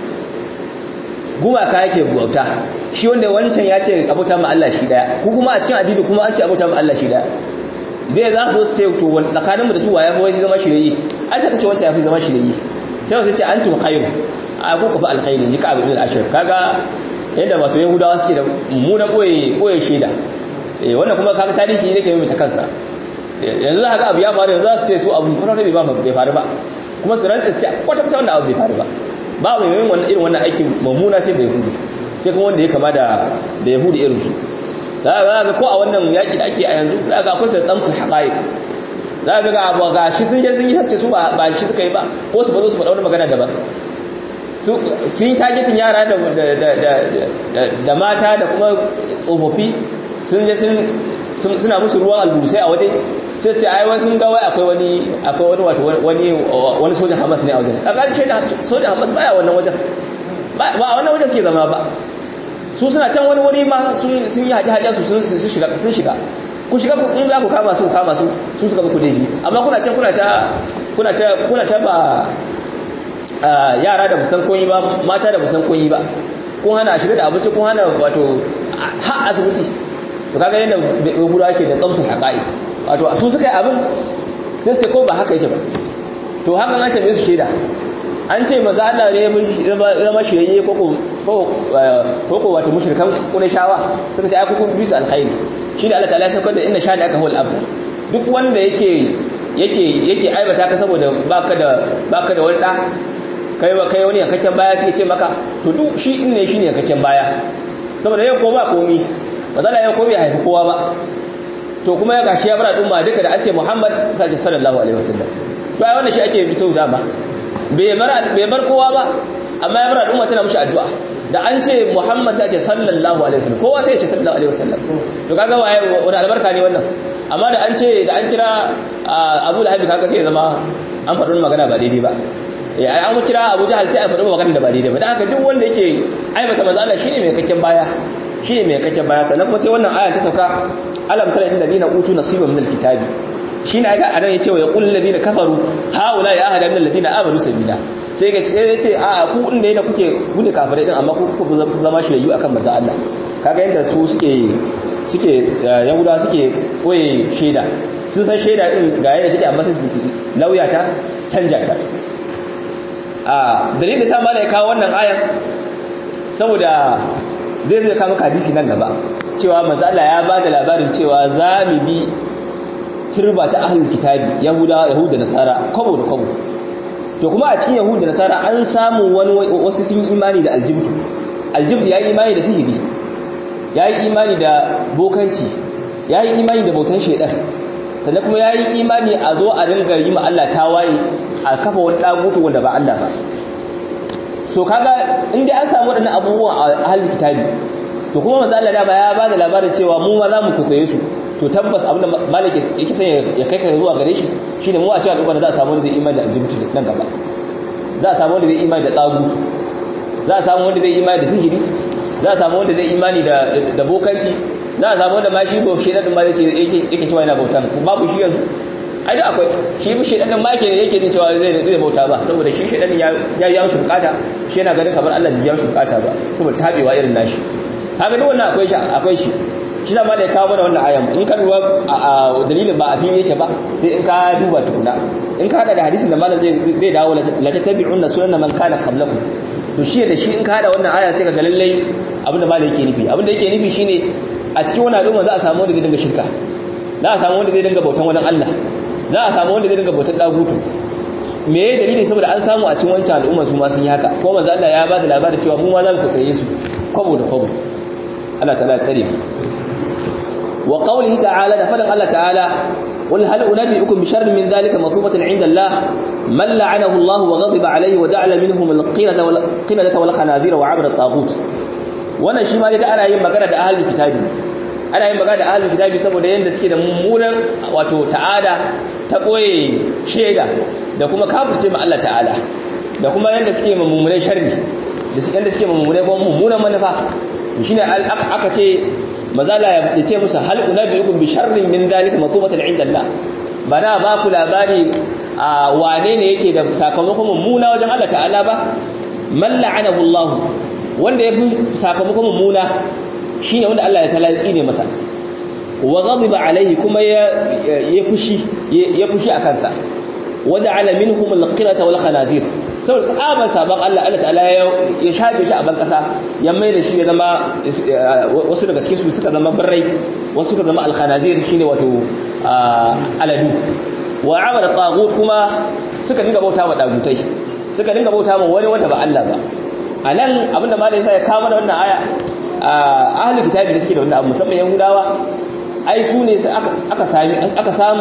gumaka yake bauta shi wanda wancan ya ce abuta ma Allah shi daya ku kuma a cikin addini kuma an ce abuta ma Allah shi daya zai za su ce to wani tsakaninmu da su waye kuma shi zama shirayi an saka ce wancan ya fi zama shirayi sai wasu ce antum khairu a ku ka fi alkhairi ji ka abin al-ashir kaga yadda wato yahudawa suke da mummunan koye koye shaida eh wannan kuma kaga tarihi ne ke mai ta kansa yanzu za ka ga abu ya faru yanzu za su ce su abu kwata bai ba bai faru ba kuma su rantsa su ce kwata kwata wannan abu bai faru ba ba mai yin wannan irin wannan aikin mummuna sai bai yahudi sai kuma wanda ya kama da da yahudi irin su za ka ga ko a wannan yaki da ake a yanzu za ka ga akwai sai tsamsul haqaiq za ka ga abu ga shi sun je sun yi sace su ba ba shi suka yi ba ko su bazo su faɗa wani magana daban sun yi targetin yara da mata da kuma tsofaffi sun je suna musu ruwan alburusai a waje sai su ce ai wani sun ga wai akwai wani akwai wani wato wani wani sojan hamas ne a wajen a ƙarshe da sojan hamas baya wannan wajen ba a wannan wajen suke zama ba su suna can wani wuri ma sun yi haɗe haɗe su sun shiga sun shiga ku shiga in za ku kama su kama su su suka muku daidai amma kuna can kuna ta kuna ta kuna ta ba yara da musan koyi ba mata da musan koyi ba kun hana shiga da abinci kun hana wato ha asibiti to kaga yadda gura ke da tsamsun haƙa'i wato su suka yi abin sai sai ko ba haka yake ba to hakan an tambaye su shaida an ce maza Allah ne zama shirye ko ko wato mushrikan Qurayshawa suka ce ai kuku bisu alkhairi shi da Allah ta'ala ya saukar da inna shani aka hul abtar duk wanda yake yake yake aibata ka saboda baka da baka da wani da kai ba kai wani yankakken baya sai ce maka to duk shi in ne shine yankakken baya saboda yau ko ba komi ba za yau ko bai haifi kowa ba to kuma ya gashi ya bar al'umma duka da an ce Muhammad sallallahu alaihi wasallam to ai wannan shi ake bi sauta ba bai bar bai bar kowa ba amma ya bar al'umma tana mushi addu'a da an ce Muhammad sai ce sallallahu alaihi wasallam kowa sai ya ce sallallahu alaihi wasallam to kaga waye wani albarka ne wannan amma da an ce da an kira Abu Lahab kaga sai ya zama an faɗi magana ba daidai ba ya an kira Abu Jahal sai a faɗi magana da ba daidai ba dan haka duk wanda yake aibata manzo Allah shine mai kakken baya shine mai kakken baya sannan kuma sai wannan aya ta sauka alam tara innal ladina utu nasiban min alkitabi shine aya anan yace wa yaqul ladina kafaru haula ya ahada min alladina amanu sabila sai ga yace a ku din da kuke ku ne kafirai din amma ku ku zama shirayu akan manzo Allah kaga yanda su suke suke yahuda suke koye shaida sun san shaida din ga yadda take amma sai su lauya ta canja ta a dalilin da sa mala ya kawo wannan ayan saboda zai zai kama hadisi nan gaba cewa manzo Allah ya ba da labarin cewa za mu bi turba ta ahlul kitabi yahuda yahuda nasara kwabo da kwabo to kuma a cikin yahuda nasara an samu wani wasu sun imani da aljibtu aljibtu yayi imani da sihiri yayi imani da bokanci yayi imani da bautan shedan sannan kuma yayi imani a zo a ringa yi ma Allah tawaye a kafa wani dagutu wanda ba Allah ba so kaga inda an samu wadannan abubuwan a ahlul kitabi to kuma manzo Allah da ba ya ba da labarin cewa mu ma za mu kokoye su to tabbas abin da malik yake son ya kai ka zuwa gare shi shine mu a cewa al'umma za a samu wanda zai imani da aljibtu nan gaba za a samu wanda zai imani da tsagutu za a samu wanda zai imani da sihiri za a samu wanda zai imani da da bokanci za a samu wanda ma shi ko shedan din ma zai yake yake cewa yana bautan babu shi yanzu ai da akwai shi bi shedan din ma yake yake jin cewa zai zai bauta ba saboda shi shedan ya ya ya shi bukata shi yana ganin kamar Allah bai ya shi bukata ba saboda tabewa irin nashi haka duk wannan akwai shi akwai shi shi zama da ya kawo mana wannan ayan in ka duba a dalilin ba a fili yake ba sai in ka duba tukuna in ka hada da hadisin da malam zai dawo la tattabi'un sunan man kana qablakum to shi da shi in ka hada wannan aya sai ka ga lallai abin da malam yake nufi abin da yake nufi shine a cikin wannan al'umma za a samu wanda zai dinga shirka za a samu wanda zai dinga bautan wani Allah za a samu wanda zai dinga bautan dagutu me ya dalili saboda an samu a cikin wancan al'umma su ma sun yi haka ko manzo Allah ya ba da labarin cewa mu ma za mu kakkaye su kwabo da kwabo Allah ta'ala ya tsare mu وقوله تعالى دفن الله تعالى قل هل أنبئكم بشر من ذلك مطلوبة عند الله من لعنه الله وغضب عليه وجعل منهم القردة والقردة والخنازير وعبد الطاغوت wannan shi ma da ana yin magana da ahlul kitabi ana yin magana da ahlul kitabi saboda yanda suke da mummunan wato ta'ada ta koye sheda da kuma kafirce ma Allah ta'ala da kuma yanda suke mummunan sharri da yanda suke mummunan kuma mummunan manufa shine aka ce mazala ya ce musu hal unabiyukum bi sharrin min dalika matubatan inda Allah bana ba ku labari a wane ne yake da sakamakon mummuna wajen Allah ta'ala ba man la'anahu Allah wanda ya fi sakamakon mummuna shine wanda Allah ya talatsi ne masa wa ghadiba alaihi kuma ya ya fushi ya fushi akan sa waja'ala minhum al-qirata wal khanazir saboda tsaban sabon Allah Allah ta'ala ya shafe shi a ban kasa ya mai da shi ya zama wasu daga cikin su suka zama barrai wasu suka zama al-khanazir shine wato aladu wa amara tagut kuma suka dinga bauta wa dagutai suka dinga bauta wa wani wanda ba Allah ba anan abinda malai sai ya kawo mana wannan aya ahlul kitabi da suke da wannan abu musamman yahudawa ai su ne aka sami aka samu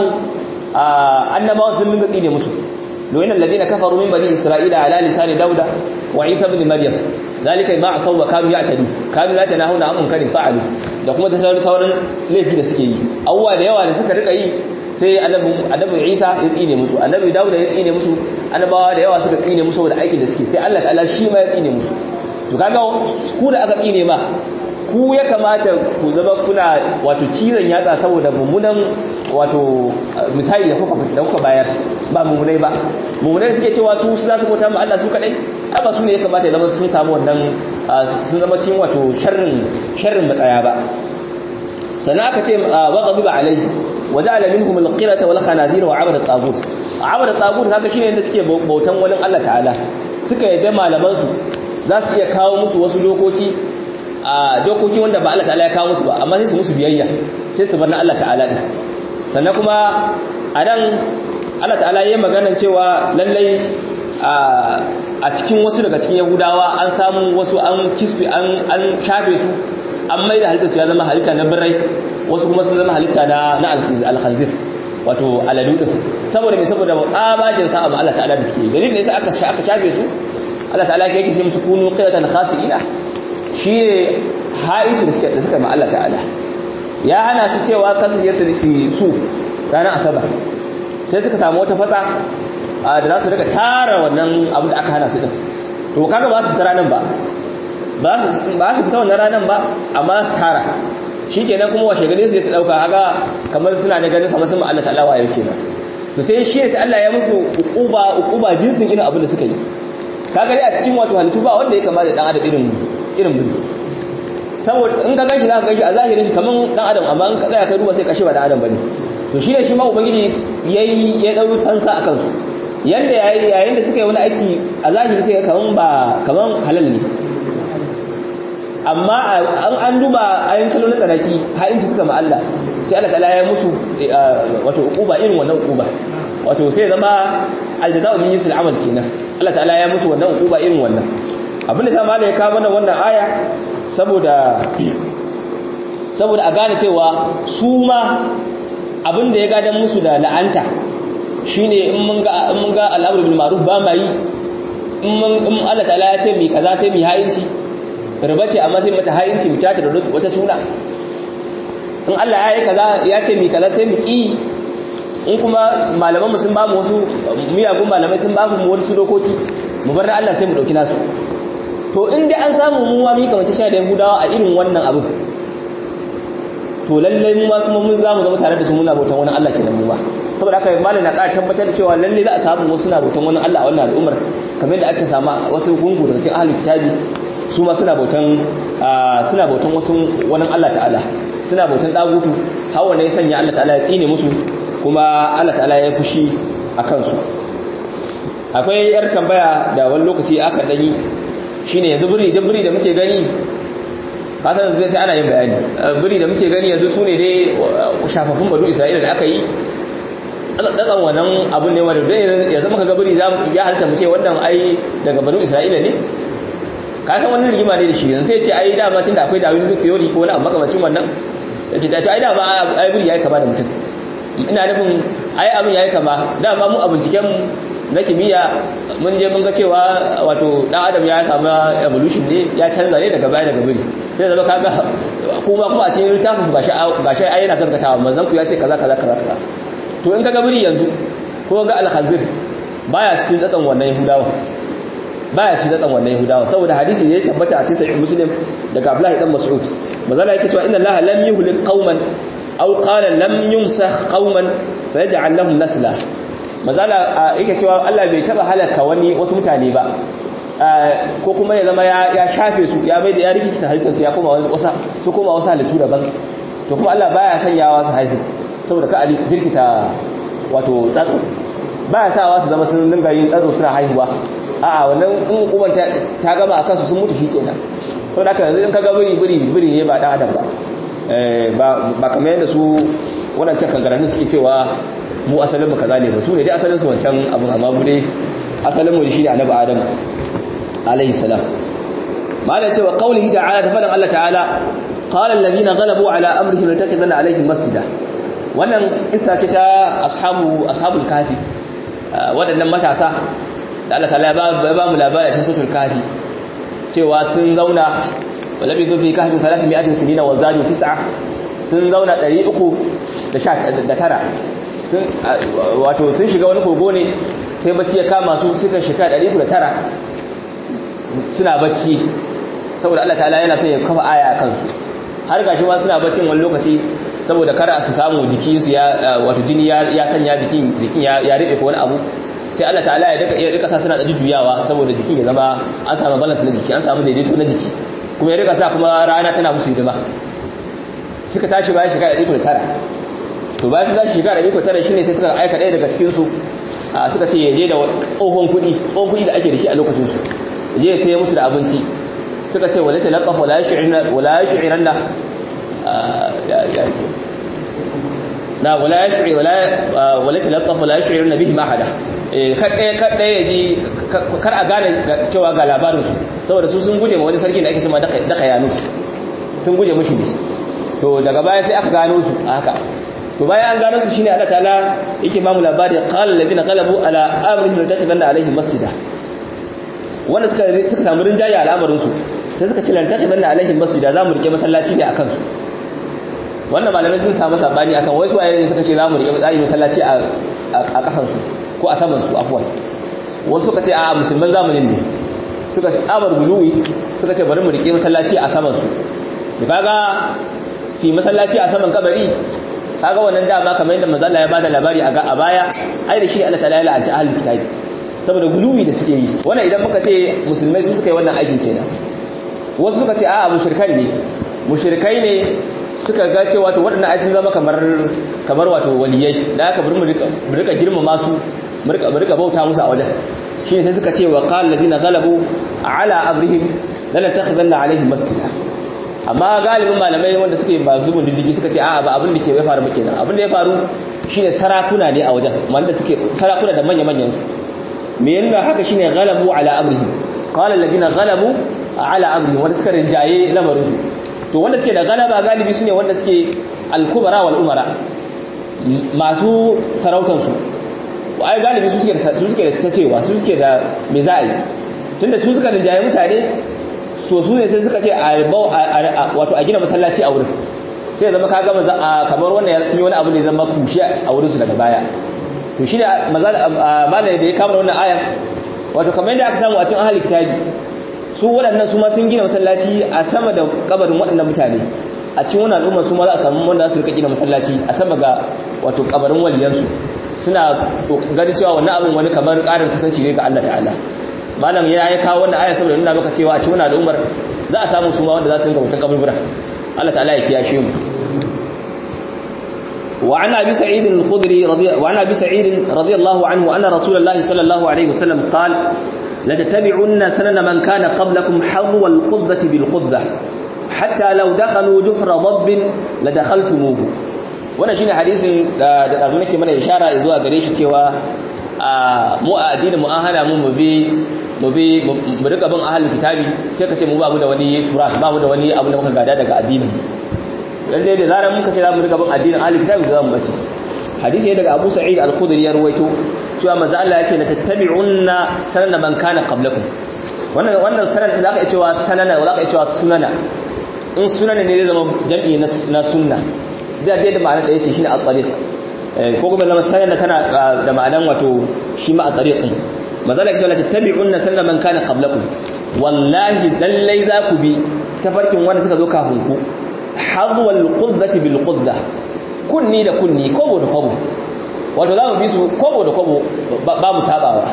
annabawa sun dinga tsine musu لوين الذين كفروا من بني إسرائيل على لسان داود وعيسى بن مريم ذلك ما عصوا وكانوا يعتدون كانوا لا يتناهون عن منكر فعلوا da kuma ta sauran sauran laifi da suke yi awwa da yawa da suka rika yi sai annabi Isa ya tsine musu annabi Dawud ya tsine musu annabawa da yawa suka tsine musu da aikin da suke sai Allah ta'ala shi ma ya tsine musu to kaga ku da aka tsine ma ku ya kamata ku zama kuna wato cizon yatsa saboda mummunan wato misali da kuka bayar ba mummunai ba mummunai suke cewa su za su bauta ma Allah su kadai ai ba su ne ya kamata ya zama sun samu wannan sun zama cikin wato sharrin sharrin matsaya ba sannan aka ce wa ghadiba alaihi wa ja'ala minhum al-qirata wal khanazir wa 'abada at-tagut 'abada at-tagut haka shine yadda suke bautan wani Allah ta'ala suka yadda malaman su za su iya kawo musu wasu dokoki a dokoki wanda ba Allah ta'ala ya kawo musu ba amma sai su musu biyayya sai su bar na Allah ta'ala din sannan kuma a nan Allah ta'ala yayin maganar cewa lallai a cikin wasu daga cikin yahudawa an samu wasu an kisfi an an shafe su an mai da halitta su ya zama halitta na birrai wasu kuma sun zama halitta na na alkhanzir wato aladu din saboda me saboda abajin sa'a ma Allah ta'ala da suke dalilin ne sai aka aka shafe su Allah ta'ala yake ce musu kunu qiratan khasiina shi ne ha'inci da suka da suka ma Allah ta'ala ya hana su cewa kasu je su su ranar asabar sai suka samu wata fatsa da za su rika tara wannan abin da aka hana su din to kaga ba su fita ranar ba ba su fita wannan ranar ba amma su tara shi kenan kuma washe gani sai su dauka haka kamar suna da ganin kamar sun ma Allah ta'ala wayo kenan to sai shi ne sai Allah ya musu uquba uquba jinsin irin abin da suka yi kaga dai a cikin wato halittu ba wanda ya kamata dan adam irin irin mulki saboda in ka ganshi za ka ganshi a zahirin shi kaman dan adam amma in ka tsaya ka duba sai ka shi ba dan adam bane to shine shi ma ubangiji yayi ya dau fansa akan su yanda yayi yayin da suka yi wani aiki a zahiri sai kaman ba kaman halal ne amma an an duba ayin kallo na tsanaki ha'inci suka ma Allah sai Allah ta'ala ya musu wato uquba irin wannan uquba wato sai zama aljaza'u min jinsil amal kenan Allah ta'ala ya musu wannan uquba irin wannan abinda sa malai ya kawo mana wannan aya saboda saboda a gane cewa su ma abinda ya gadan musu da la'anta shine in mun ga in mun ga al'amru bil ma'ruf ba ma yi in mun in Allah ta'ala ya ce mi kaza sai mi ha'inci riba ce amma sai mata ha'inci mu tata da wata suna in Allah ya yi kaza ya ce mi kaza sai mu ki in kuma malaman mu sun ba mu wasu miyagun malamai sun ba mu wasu dokoki mu bar Allah sai mu dauki nasu to in dai an samu mu ma mi kamar sha da Yahudawa a irin wannan abu to lallai mu ma kuma mun zamu zama tare da su muna bautan wani Allah kenan mu ba saboda haka malam na ƙara tabbatar da cewa lallai za a samu wasu na bautan wani Allah a wannan al'ummar kamar yadda ake sama wasu gungu daga cikin ahlul kitabi su ma suna bautan suna bautan wasu wani Allah ta'ala suna bautan dagutu hawa ne ya sanya Allah ta'ala ya tsine musu kuma Allah ta'ala ya fushi a kansu akwai yar tambaya da wani lokaci aka dani shine yanzu biri da biri da muke gani kasan zai sai ana yin bayani biri da muke gani yanzu sune dai shafafun badu Isra'ila da aka yi tsatsan wannan abun ne wanda ya zama kaga biri ya halitta mu ce wannan ai daga badu Isra'ila ne ka san wannan rigima ne da shi yanzu sai ce ai dama tunda akwai Dawud Zufiyori ko wani abu makamacin wannan yace ta to ai dama ai buri yayi kama da mutum ina nufin ai abin yayi kama dama mu a binciken na kimiyya mun je mun ga cewa wato dan adam ya samu evolution ne ya canza ne daga baya daga biri sai zama kaga kuma kuma a cikin littafin gashi gashi ai yana gaskatawa manzon ku ya ce kaza kaza kaza kaza to in kaga biri yanzu ko ga al-khanzir baya cikin tsatsan wannan yahudawa baya cikin tsatsan wannan yahudawa saboda hadisi ne ya tabbata a cikin sahih muslim daga abdullahi dan mas'ud manzala yake cewa inna allaha lam yuhlik qauman aw qala lam yumsakh qauman fayaj'al lahum nasla mazala yake cewa Allah bai taba halaka wani wasu mutane ba ko kuma ya zama ya shafe su ya bai da ya rikita halittarsu ya koma wasu su koma wasu halittu daban to kuma Allah baya sanyawa su haihu saboda ka jirkita wato tsatso baya sawa su zama sun dinga yin tsatso suna haihuwa a'a wannan in hukumar ta gama a kansu sun mutu shi kenan saboda haka yanzu in ka ga biri biri biri ne ba dan adam ba ba kamar yadda su waɗancan kangararrun suke cewa mu asalin mu kaza ne ba su ne dai asalin su wancan abin amma mu dai asalin mu shine annabi adam alayhi salam malai cewa qaulihi ta'ala da fadan Allah ta'ala qala alladhina ghalabu ala amrihim latakidanna alaihim masjida wannan kissa ce ta ashabu ashabul kafi waɗannan matasa da Allah ta'ala ya ba mu labari ta suratul kafi cewa sun zauna walabi fi kahfi 300 sinina wa zadu tis'a sun zauna 319 sun wato sun shiga wani kogo ne sai bacci ya kama su suka shiga 109 suna bacci saboda Allah ta'ala yana son ya kafa aya kan su har gashi ma suna baccin wani lokaci saboda kar su samu jiki su ya wato jini ya sanya jikin jikin ya ribe ko wani abu sai Allah ta'ala ya daka ya rika sa suna da juyawa saboda jikin ya zama an samu balance na jiki an samu daidaito na jiki kuma ya rika sa kuma rana tana musu hidima suka tashi bayan shiga 109 to bayan za shi shiga 109 shine sai suka aika ɗaya daga cikin su suka ce yaje da tsohon kuɗi tsohon kuɗi da ake da shi a lokacin su je sai musu da abinci suka ce wala talaqaf wala yash'irna wala yash'iranna na wala yash'i wala wala talaqaf wala yash'irna bihi ahada kadai kadai yaji kar a gane cewa ga labarin su saboda su sun guje ma wani sarki da ake cewa daka daka yanus sun guje mushi ne to daga baya sai aka gano su haka to bayan an gano su shine Allah ta'ala yake ba mu labari qala alladhina qalabu ala amrihim latakhadana alaihim masjida wanda suka suka samu rinjaye al'amarin su sai suka ce latakhadana alaihim masjida zamu rike masallaci ne akan su wannan malamai sun samu sabani akan wai su ayyuka suka ce zamu rike tsari masallaci a a kasan su ko a saman su afwan wasu suka ce a musulman zamanin ne suka ce amar guluwi suka ce bari mu rike masallaci a saman su kaga si masallaci a saman kabari kaga wannan dama kamar yadda manzo Allah ya bada labari a baya ai da shi Allah ta'ala ya la'anci ahlul kitabi saboda guluwi da suke yi wannan idan muka ce musulmai su suka yi wannan aikin kenan wasu suka ce a'a mushrikai ne mushrikai ne suka ga cewa to waɗannan ai sun zama kamar kamar wato waliyai da aka bari mu rika girmama su mu rika mu rika bauta musu a wajen shine sai suka ce wa qala alladhina ghalabu ala amrihim lanatakhidanna alaihim masjida amma galibin malamai wanda suke ba zubin diddigi suka ce a'a ba abin da ke ya faru muke nan abin da ya faru shine sarakuna ne a wajen wanda suke sarakuna da manya manyan su me yana haka shine ghalabu ala amrihim qala alladhina ghalabu ala amrihim wanda suka rinjaye lamarin su to wanda suke da galaba galibi sune wanda suke al-kubara wal umara masu sarautar su ai galibi su suke da su suke da ta cewa su suke da me za a yi tunda su suka rinjaye mutane so su ne sai suka ce wato a gina masallaci a wurin sai zama ka gama kamar wannan ya sun yi wani abu ne zama kushe a wurin su daga baya to shi ne malai da ya kama wannan ayan wato kamar yadda aka samu a cikin ahli kitabi su waɗannan su ma sun gina masallaci a sama da kabarin waɗannan mutane a cikin wannan al'umma su ma za a samu wanda za su rika gina masallaci a sama ga wato kabarin waliyansu suna ganin cewa wannan abin wani kamar ƙarin kusanci ne ga Allah ta'ala malam ya yi kawo wannan aya saboda nuna maka cewa a cikin wannan al'ummar za a samu su ma wanda za su rinka mutan kaburbura Allah ta'ala ya kiyashe mu wa ana bi sa'id al-khudri wa ana bi sa'id radiyallahu anhu anna rasulullahi sallallahu alaihi wasallam qala la tattabi'unna sanana man kana qablakum hadwa al-qubbati bil qubbah hatta law dakhalu juhra dabb la dakhaltumuhu wannan shine hadisin da da dazu nake mana ishara zuwa gare shi cewa mu a addinin mu an hana mu mu bi mu bi mu rika bin ahlul kitabi sai ka ce mu ba mu da wani turas ba mu da wani abu da muka gada daga addinin lalle da zaran muka ce za mu rika bin addinin ahlul kitabi za mu bace hadisi ne daga Abu Sa'id al-Khudri ya ruwaito cewa manzo Allah ya ce la tattabi'unna sanana man kana qablakum wannan wannan sanan da zaka iya cewa sanana zaka iya cewa sunana in sunana ne zai zama jam'i na sunna zai da ma'anar da yace shine at-tariq ko kuma zama sanana tana da ma'anan wato shi ma at-tariqin mazala ke cewa tattabi'unna sanna man kana qablakum wallahi lallai za ku bi tafarkin wanda suka zo kafin ku hadwal quddati bil qudda kunni da kunni kobo da kobo wato za mu bi su kobo da kobo babu sabawa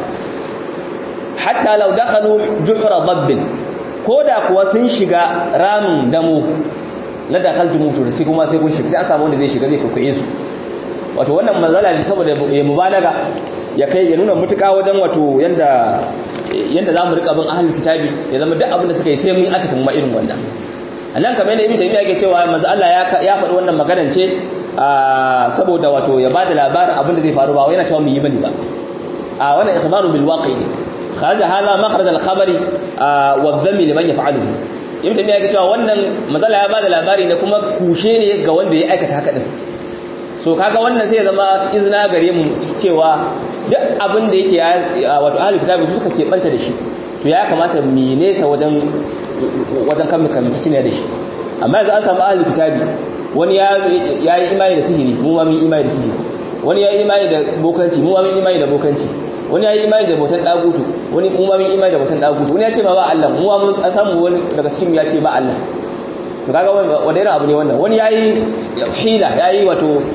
hatta law dakhalu juhra dabbin koda kuwa sun shiga ramin damo la dakhaltu mutu sai kuma sai kun shiga sai an samu wanda zai shiga zai kokoye su wato wannan mazala ne saboda ya mubalaga ya kai ya nuna mutuka wajen wato yanda yanda zamu rika bin ahlul kitabi ya zama duk abin da suka yi sai mun aka tamma irin wannan annan kamar yadda ibn taymiya yake cewa manzo Allah ya ya faɗi wannan maganar ce saboda wato ya bada labarin abin da zai faru ba wai yana cewa mu yi bane ba a wannan ikhbaru bil waqi kharaja hadha makhraj al khabari wa dhammi liman yaf'aluhu ibn taymiya yake cewa wannan manzo Allah ya bada labari ne kuma kushe ne ga wanda ya aikata haka din so kaga wannan sai ya zama izina gare mu cewa duk abin da yake wato ahli kitabi suka ke banta da shi to ya kamata mu nesa wajen wajen kan mukamci ne da shi amma yanzu an samu ahli kitabi wani ya yi imani da sihiri mu ma mun imani da sihiri wani ya yi imani da bokanci mu ma mun imani da bokanci wani ya yi imani da bautan dagutu wani mu ma mun imani da bautan dagutu wani ya ce ma ba Allah mu ma mun samu wani daga cikin ya ce ba Allah to kaga wanda irin abu ne wannan wani yayi hila yayi wato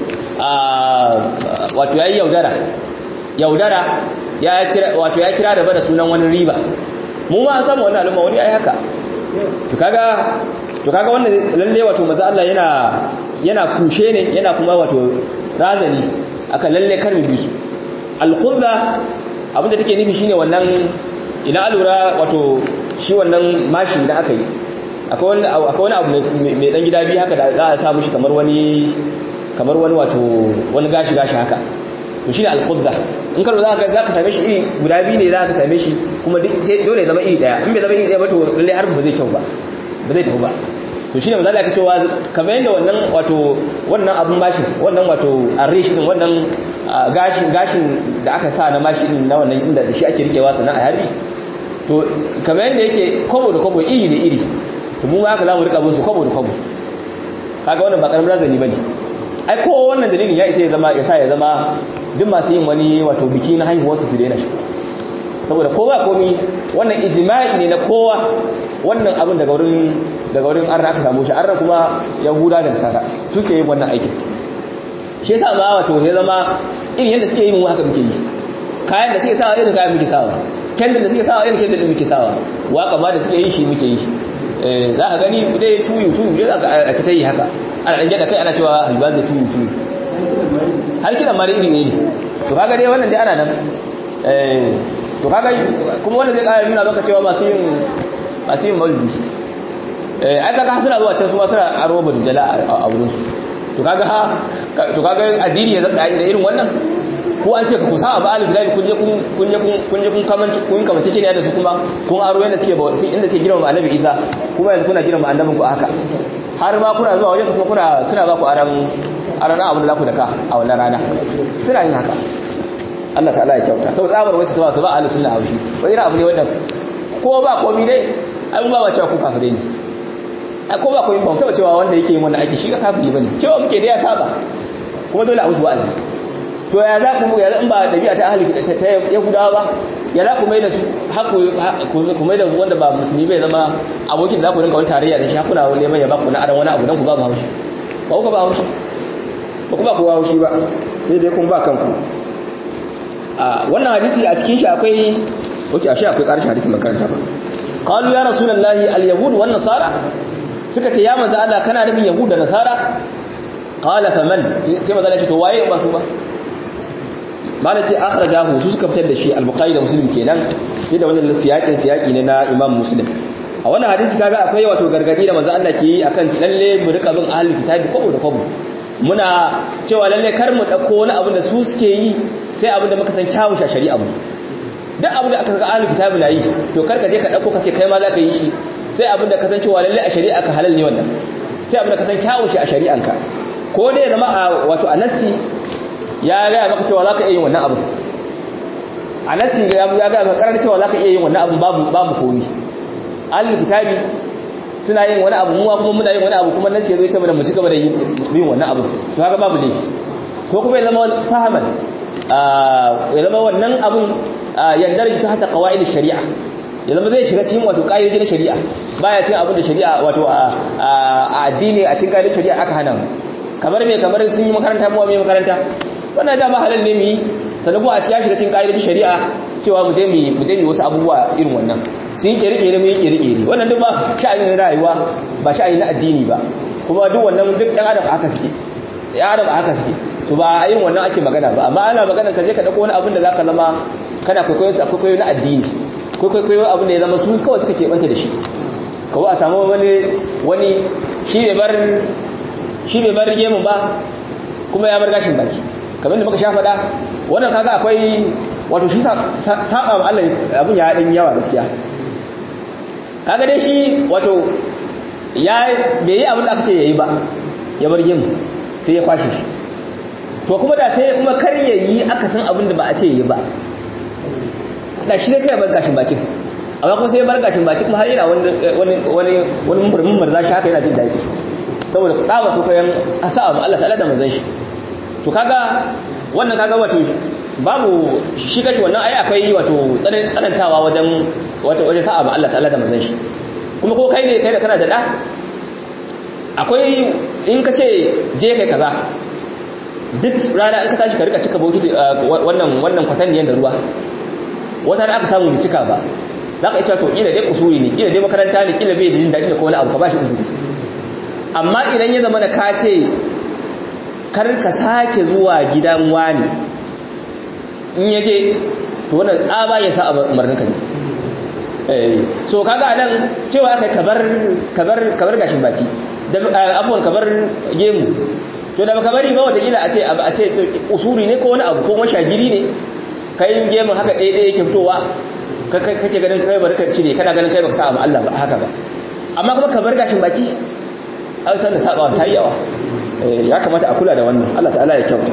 wato yayi yaudara yaudara ya kira wato ya kira da bada sunan wani riba mu ma samu wannan al'umma wani yayi haka to kaga to kaga wannan lalle wato manzo Allah yana yana kushe ne yana kuma wato razani aka lalle karmi bisu al-qudda abinda take nufi shine wannan ina alura wato shi wannan mashi da aka yi akwai wani abu mai dan gida biyu haka da za a sa mushi kamar wani kamar wani wato wani gashi gashi haka to shine al-qudda in ka za ka za ka same shi iri guda biyu ne za ka same shi kuma dole ya zama iri daya in bai zama iri daya ba to lalle har ba zai kyau ba ba zai tafi ba to shine manzo Allah ya cewa kamar yadda wannan wato wannan abun mashin wannan wato arish din wannan gashin gashin da aka sa na mashin na wannan inda da shi ake rikewa sannan a harbi to kamar yadda yake kobo da kobo iri da iri to mu ma haka za mu rika bin su kobo da kobo kaga wannan ba karamin razani bane ai ko wannan dalilin ya isa ya zama ya sa ya zama duk masu yin wani wato biki na haihuwarsu su daina shi saboda kowa komi wannan ijma'i ne na kowa wannan abin daga wurin daga wurin arna aka samu shi arna kuma yahuda da nasara su suke yin wannan aikin shi yasa ma wato ya zama irin yadda suke yi mu haka muke yi kayan da suke sawa irin kayan muke sawa kendal da suke sawa irin kendal da muke sawa waka ma da suke yi shi muke yi za ka gani dai tuyu tuyu dai a ci ta yi haka ana ɗan gyada kai ana cewa halba zai tuyu tuyu har kiɗan ma da iri ne to kaga dai wannan dai ana nan to kaga kuma wanda zai ƙara nuna maka cewa masu yin masu yin maulidi eh ai kaga suna zuwa can su ma suna aro badujala a wurin su to kaga to kaga addini ya zaba da irin wannan ko an ce ka kusa abu alif lafi kun je kun je kun je kun kamanci kun kamance shi ne da su kuma kun aro yanda suke inda suke girma annabi Isa kuma yanzu kuna girma annabin ku haka har ma kuna zuwa wajen kuma kuna suna ba ku aran aran abin da za ku daka a wannan rana suna yin haka Allah ta'ala ya kyauta sau tsabar wasu ta ba su ba ahlus sunna haushi wani irin abu ne wannan ko ba komi dai ai mun ba ba cewa ku kafirai ne ai ko ba komi ba mu taba cewa wanda yake yin wannan aiki shi ka kafiri bane cewa muke da ya saba kuma dole a musu wa'azi to ya za ku ya in ba dabi'a ta ahli ta yahudawa ba ya za ku mai da su haku ku mai da wanda ba musulmi bai zama abokin da za ku rinka wani tarayya da shi hakuna wani neman ya ba ku na aran wani abu dan ku ba haushi ba ku ba haushi ba ku ba ku haushi ba sai dai kun ba kanku a wannan hadisi a cikin shi akwai oke ashe akwai karshen hadisi makaranta ba qalu ya rasulullahi al-yahud wan nasara suka ce ya manzo Allah kana nufin yahud da nasara qala faman sai manzo Allah ce to waye ba su ba mana ce akhrajahu su suka fitar da shi al-bukhari da muslim kenan sai da wannan siyakin siyaki ne na imam muslim a wannan hadisi kaga akwai wato gargadi da manzo Allah ke yi akan lalle mu rika bin ahlul kitabi kwabo da kwabo muna cewa lalle kar mu dauko wani abu da su suke yi sai abin da muka san kyawun shi a shari'a mu duk abin da aka ga ahlul kitabi na yi to kar ka je ka dauko ka ce kai ma za ka yi shi sai abin da ka san cewa lalle a shari'a ka halal ne wannan sai abin da ka san kyawun shi a shari'anka ko dai zama a wato a nassi ya gaya maka cewa za ka iya yin wannan abin a nasi ya gaya maka karar cewa za ka iya yin wannan abin babu komi alil kitabi suna yin wani abu muwa kuma muna yin wani abu kuma nasi ya zo ya ce mana mu ci gaba da yin wannan abu to haka babu ne ko kuma ya zama fahaman ya zama wannan abin yandar ta hata qawaid shari'a ya zama zai shiga cikin wato ƙa'idodi na shari'a baya cin abin da shari'a wato a addini a cikin ƙa'idodin shari'a aka hana kamar me kamar sun yi makaranta mu mai makaranta wannan dama halal ne mu yi sannan kuma a ci ya shiga cikin ƙa'idodin shari'a cewa mu je mu je mu wasu abubuwa irin wannan sun yi ƙere-ƙere mu yi ƙere-ƙere wannan duk ba sha'anin rayuwa ba sha'anin na addini ba kuma duk wannan duk ɗan adam haka suke ɗan adam haka suke to ba irin wannan ake magana ba amma ana magana ka je ka ɗauko wani abin da zaka zama kana kwaikwayo su kwaikwayo na addini kwaikwayo abin da ya zama su kawai suka keɓanta da shi kawai a samu wani wani shi bai bar shi bai bar gemun ba kuma ya bar gashin baki kamar da muka sha faɗa wannan kaga akwai wato shi saba wa Allah abin ya ɗan yawa gaskiya kaga dai shi wato ya bai yi abin da aka ce ya yi ba ya bar gemu sai ya kwashe shi to kuma da sai kuma kar ya yi aka san abin da ba a ce ya yi ba da shi zai kai bar gashin bakin amma kuma sai ya bar gashin baki kuma har yana wani wani wani murmur za shi haka yana jin daɗi saboda tsaba kokayen asa abu Allah ta'ala da manzon shi to kaga wannan kaga wato babu shi kashi wannan ai akwai wato tsanantawa wajen wato wajen sa abu Allah ta'ala da manzon shi kuma ko kai ne kai da kana da da akwai in ka ce je kai kaza duk rana in ka tashi ka rika cika bokiti wannan wannan kwatanniyan da ruwa wata da aka samu bai cika ba za ka iya to kila dai kusuri ne kila dai makaranta ne kila bai da jin daɗi da ko wani abu ka bashi uzuri amma idan ya zama da ka ce kar ka sake zuwa gidan wani in ya je to wannan tsaba ya sa a umarninka ne so kaga nan cewa aka kabar kabar kabar gashin baki da abuwan kabar gemu to da baka bari ba watakila a ce a ce to usuri ne ko wani abu ko mashagiri ne kai gemun haka ɗaya ɗaya yake fitowa kake ganin kai bari ka cire kana ganin kai baka sa abu Allah ba haka ba amma kuma kabar gashin baki an san da sabawa ta yi yawa ya kamata a kula da wannan Allah ta'ala ya kyauta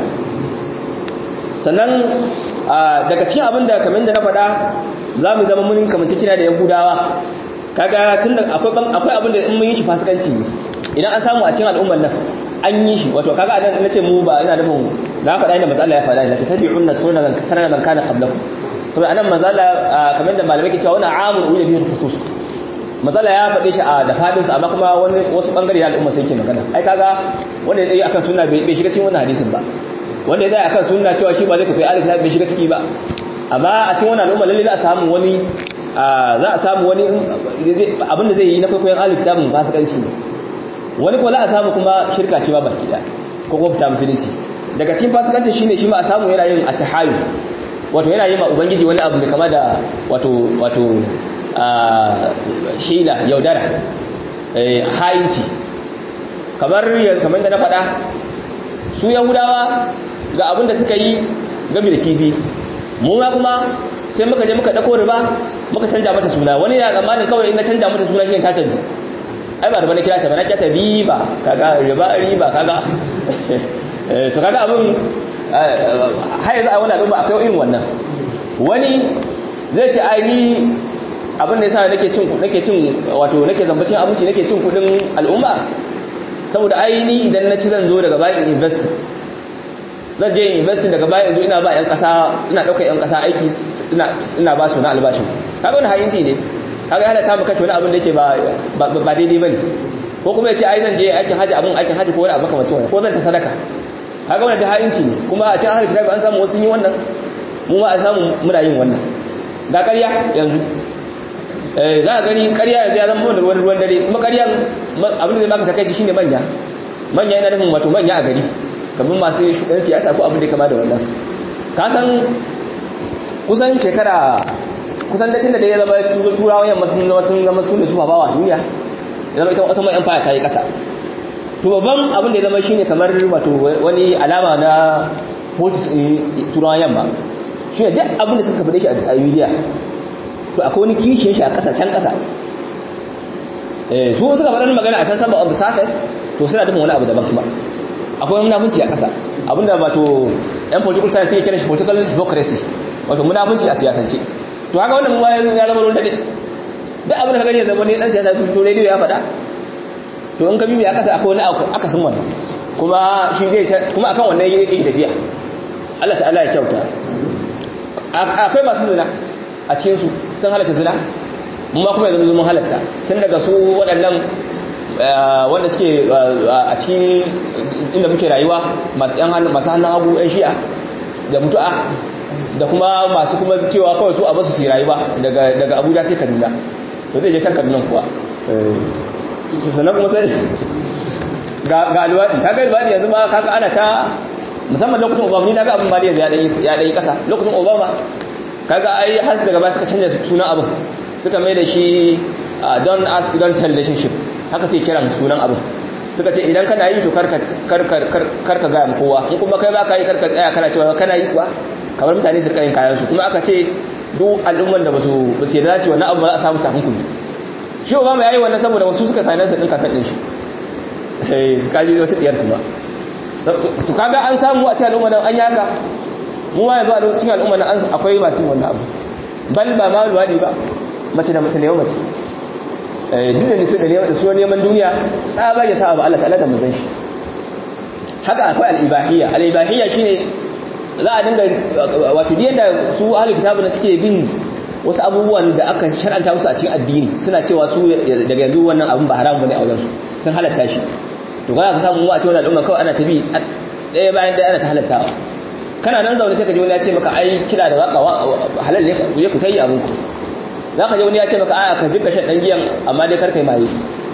sannan daga cikin abin da kamar da na faɗa za mu zama mun kamanci cina da yahudawa kaga tun da akwai abin da in mun yi shi fasikanci ne idan an samu a cikin al'ummar nan an yi shi wato kaga anan nace mu ba ina nufin na faɗa inda matsala ya faɗa ina ta tabi'unna sunan sanan man kana qablakum saboda anan matsala kamar da malamai ke cewa wannan amul ulil bihi khusus matsala ya faɗe shi a da faɗinsa amma kuma wani wasu ɓangare na al'umma sai ke magana ai kaga wanda ya tsaye akan sunna bai shiga cikin wannan hadisin ba wanda ya tsaye akan sunna cewa shi ba zai kafa alif bai shiga ciki ba amma a cikin wannan al'umma lalle za a samu wani za a samu wani abin da zai yi na kwaikwayon alif kitabun fasikanci ne wani kuma za a samu kuma shirka ce ba baki da ko kuma fita musulunci daga cikin fasikanci shine shi ma a samu yana yin at-tahayyul wato yana yi ma ubangiji wani abu mai kama da wato wato hila yaudara ha'inci kamar kamar da na faɗa su yahudawa ga abin da suka yi gami da kifi mu ma kuma sai muka je muka ɗauko riba muka canja mata suna wani ya tsammanin kawai in na canja mata suna shi ta canju ai ba riba na kira ta ba na kira ta riba kaga riba riba kaga so kaga abin har yanzu a wani abin ba akwai irin wannan wani zai ce ai ni abin da yasa nake cin nake cin wato nake zambacin abinci nake cin kudin al'umma saboda ai ni idan na ci zan zo daga bayan invest zan je invest daga bayan yanzu ina ba yan kasa ina daukar yan kasa aiki ina ina ba su na albashin kaga wani hayinci ne kaga halatta mu kashe wani abin da yake ba ba daidai bane ko kuma ya ce ai zan je aikin haji abin aikin haji ko wani abu kamar wannan ko zan ta sadaka kaga wannan da hayinci ne kuma a cikin ahlul kitabi an samu wasu yi wannan mu ma an samu muna yin wannan ga ƙarya yanzu za a gani ƙarya yanzu ya zama wani ruwan ruwan dare kuma ƙaryan abin da zai baka takaici shine manya manya yana nufin wato manya a gari kamar masu ɗan siyasa ko abin da kama da wannan ka san kusan shekara kusan dacin da ya zama turawan yamma sun zama sun zama sun da su bawa duniya ya zama ita wata mai empire ta yi ƙasa to babban abin da ya zama shine kamar wato wani alama na politics turawan yamma shi ne duk abin da suka faɗe shi a media to akwai wani kishin shi a ƙasa can ƙasa su suka faɗa magana a can sama of the surface to suna dufin wani abu daban kuma akwai munafunci a ƙasa abinda wato yan political science suke kira shi political hypocrisy wato munafunci a siyasance to haka wannan ma ya zama ruwan dade duk abin da ka gani ya zama ne dan siyasa to radio ya faɗa to in ka bibi a ƙasa akwai wani akasin wannan kuma shi zai kuma akan wannan yake tafiya Allah ta'ala ya kyauta akwai masu zina a cikinsu sun halatta zina mun ma kuma yanzu mun halatta tun daga su waɗannan wanda suke a cikin inda muke rayuwa masu hannun hagu 'yan shi'a da mutu'a da kuma masu kuma cewa kawai su a basu su rayuwa daga abuja sai kaduna to zai je can kaduna kuwa sannan kuma sai ga luwaɗi kaga luwaɗi yanzu ma kaga ana ta musamman lokacin obama ni na ga abin ba da yanzu ya ɗanyi ƙasa lokacin obama kaga ai har daga ba suka canza sunan abin suka mai da shi don ask don tell relationship haka sai kiran sunan abin suka ce idan kana yi to karka gaya kowa in kuma kai ba ka yi karka tsaya kana cewa kana yi kuwa kamar mutane su kayin kayan su kuma aka ce duk al'umman da basu ba su yadda su wannan abu ba za a samu takunkumi shi obama ya yi wannan saboda wasu suka finance din kafin din shi kaji wata tsiyar kuma to kaga an samu a cikin al'umma nan an yaka mu ma yanzu a cikin al'umma nan akwai masu yin wannan abu bal ba ma luwadi ba mace da mace ne yau mace duk da nufi da su neman duniya tsaba ya sa abu Allah ta'ala da mazan shi haka akwai al'ibahiyya al'ibahiyya shine za a dinga wato da su ahli kitabu na suke bin wasu abubuwan da aka shar'anta musu a cikin addini suna cewa su daga yanzu wannan abun ba haram bane a wajen su sun halatta shi to ga ka samu mu a cikin al'umma kawai ana tabi ɗaya bayan ɗaya ana ta halattawa kana nan zaune sai ka ji wani ya ce maka ai kira da waka halal ne ku je ku tayi abun ku za ka ji wani ya ce maka aya ka zika shan dan giyan amma dai kar kai maye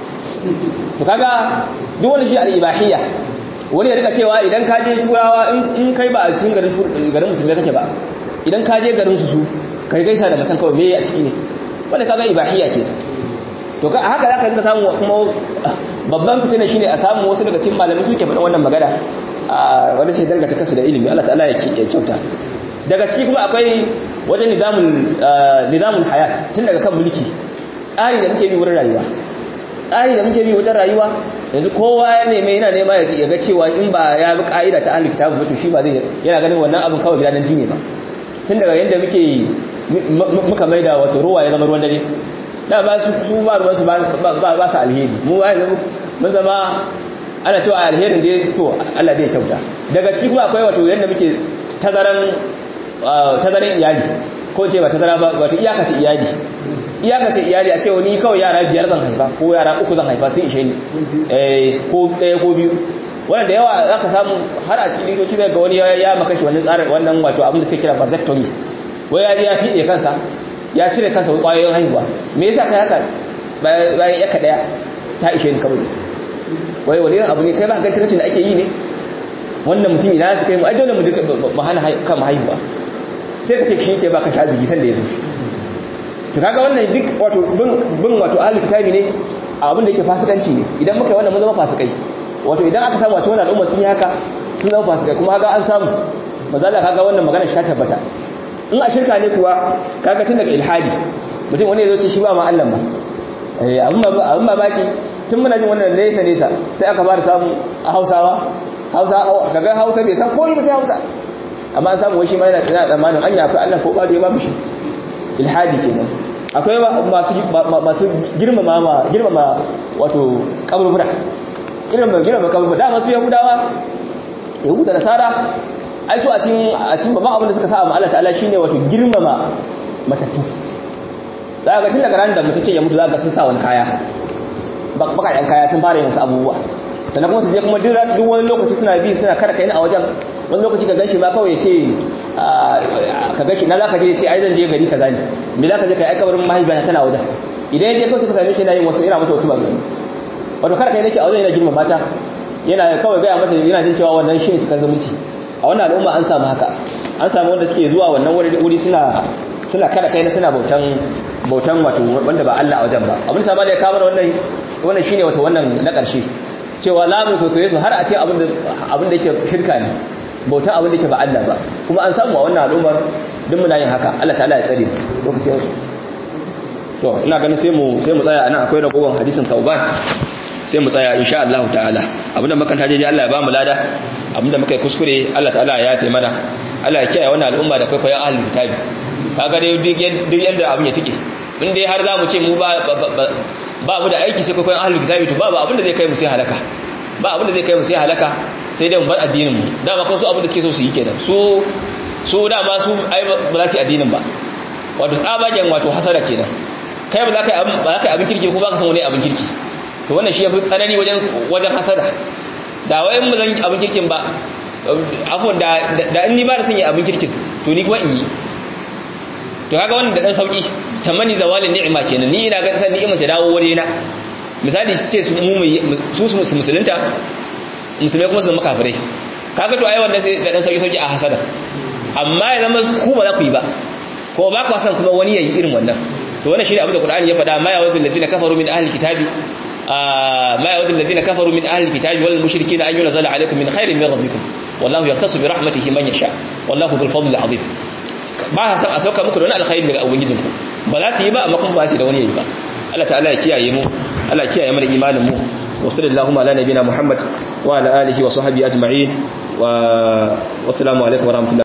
to kaga duk wani shi al-ibahiyya wani ya rika cewa idan ka je turawa in kai ba a cikin garin garin musulmai kake ba idan ka je garin su su kai gaisa da masan kawai me a ciki ne wanda kaga ibahiyya ke to ka haka za ka rinka samu kuma babban fitina shine a samu wasu daga cikin malamai suke faɗin wannan magana wanda sai dangata kansu da ilimi Allah ta'ala ya kyauta daga ciki kuma akwai wajen nizamul nizamul hayat tun daga kan mulki tsari da muke bi wurin rayuwa tsari da muke bi wajen rayuwa yanzu kowa ya neme yana nema ya ga cewa in ba ya bi ka'ida ta ahlul kitab ba to shi ba zai yana ganin wannan abin kawai gidan jini ba tun daga yanda muke muka maida wato ruwa ya zama ruwan dare da ba su su ba ruwan su ba ba su alheri mu yanzu mun zama ana cewa alherin da to Allah zai kyauta daga ciki kuma akwai wato yanda muke tazaran tazaran iyali ko ce ba tazara ba wato iyakace iyali iyakace iyali a ce wani kawai yara biyar zan haifa ko yara uku zan haifa sun ishe ni eh ko ɗaya ko biyu wannan da yawa zaka samu har a cikin likitoci zai ga wani ya maka shi wannan tsarin wannan wato abin da suke kira vasectomy wai ya ya fiɗe kansa ya cire kansa kwayoyin haihuwa me yasa kai haka bayan yaka daya ta ishe ni kawai wai wani irin abu ne kai ba ga tarcin da ake yi ne wannan mutum ina su kai mu ai dole mu duka mu hana kan haihuwa sai ka ce shi ke baka shi arziki sanda ya zo shi to kaga wannan duk wato bin wato ahli kitabi ne abin da yake fasikanci ne idan muka yi wannan mun zama fasikai wato idan aka samu a cikin al'umma sun yi haka sun zama fasikai kuma haka an samu mazala kaga wannan magana shi ta tabbata in a shirka ne kuwa kaga tun daga ilhadi mutum wani ya zo ce shi ba ma Allah ba eh abin ba baki tun muna jin wannan nesa nesa sai aka fara samu a Hausawa Hausa kaga Hausa bai san komai ba sai Hausa amma an samu wai shi ma yana tsaya tsammanin an yafi Allah ko ba da ya ba shi ilhadi kenan akwai masu masu girmama ma girmama wato kaburbura girmama girmama kaburbura da masu yahudawa yahuda nasara ai su a cikin a cikin babban abin da suka sa ma Allah ta'ala shine wato girmama matattu za ga tun daga ran da mutum ya mutu za ka sun sa wani kaya bakayen kaya sun fara yin wasu abubuwa sannan kuma su je kuma duk wani lokaci suna bi suna kada kai a wajen wani lokaci ka ganshi ma kawai ya ce ka ganshi na za ka je ya ce ai zan je gari kaza ne me za ka je ka yi kabarin mahaifiyata tana wajen idan ya je kawai suka same shi yana yin wasu yana mata wasu ba wato kada kai nake a wajen yana girma mata yana kawai gaya mata yana jin cewa wannan shi ne cikar zumunci a wannan al'umma an samu haka an samu wanda suke zuwa wannan wuri suna suna kada kai na suna bautan bautan wato wanda ba Allah a wajen ba abin sa ya kawo wannan wannan shine wato wannan na ƙarshe cewa la mu kwaikwaye su har a ce abin da abin da yake shirka ne bautan abin da yake ba Allah ba kuma an samu a wannan al'ummar duk muna yin haka Allah ta'ala ya tsare lokacin to ina ganin sai mu sai mu tsaya anan akwai ragowar hadisin tauban sai mu tsaya insha Allah ta'ala abinda muka taje Allah ya ba mu lada abinda muka yi kuskure Allah ta'ala ya yafe mana Allah ya kiyaye wannan al'umma da kwaikwayon ahlul kitabi kaga dai duk yanda abin ya tike in dai har zamu ce mu ba ba mu da aiki sai kwaikwayon ahlul kitabi to babu abin da zai kai mu sai halaka ba abin da zai kai mu sai halaka sai dai mu bar addinin mu dama kuma su abin da suke so su yi kenan su su dama su ai ba za su yi addinin ba wato tsabagen wato hasara kenan kai ba za ka yi abin ba za ka yi abin kirki ko ba ka san wani abin kirki to wannan shi ya fi tsanani wajen wajen hasada da wai mu zan abin kirkin ba afon da da in ni ba da sanya abin kirkin to ni kuma in yi to kaga wannan da dan sauki tamani zawalin ni'ima kenan ni ina ga san ni'ima ta dawo waje na misali sai su mu su su musulunta musulmai kuma su makafirai kaga to ai wannan sai da dan sauki sauki a hasada amma ya zama ku ba za ku yi ba ko ba ku san kuma wani yayi irin wannan to wannan shine abin da Qur'ani ya faɗa ma ya wadul ladina kafaru min ahli kitabi ma ya wadul ladina kafaru min ahli kitabi wal mushrikeena an yunzala alaykum min khairin min rabbikum wallahu yaqtasu bi rahmatihi man yasha wallahu dhul fadli azim ba sa san a sauka muku da wani alkhairi daga ubangijinku ba za su yi ba amma kuma ba su da wani yayi ba Allah ta'ala ya kiyaye mu Allah ya kiyaye mana imanin mu wa sallallahu ala nabiyina muhammad wa ala alihi wa sahbihi ajma'in wa wassalamu alaikum wa rahmatullahi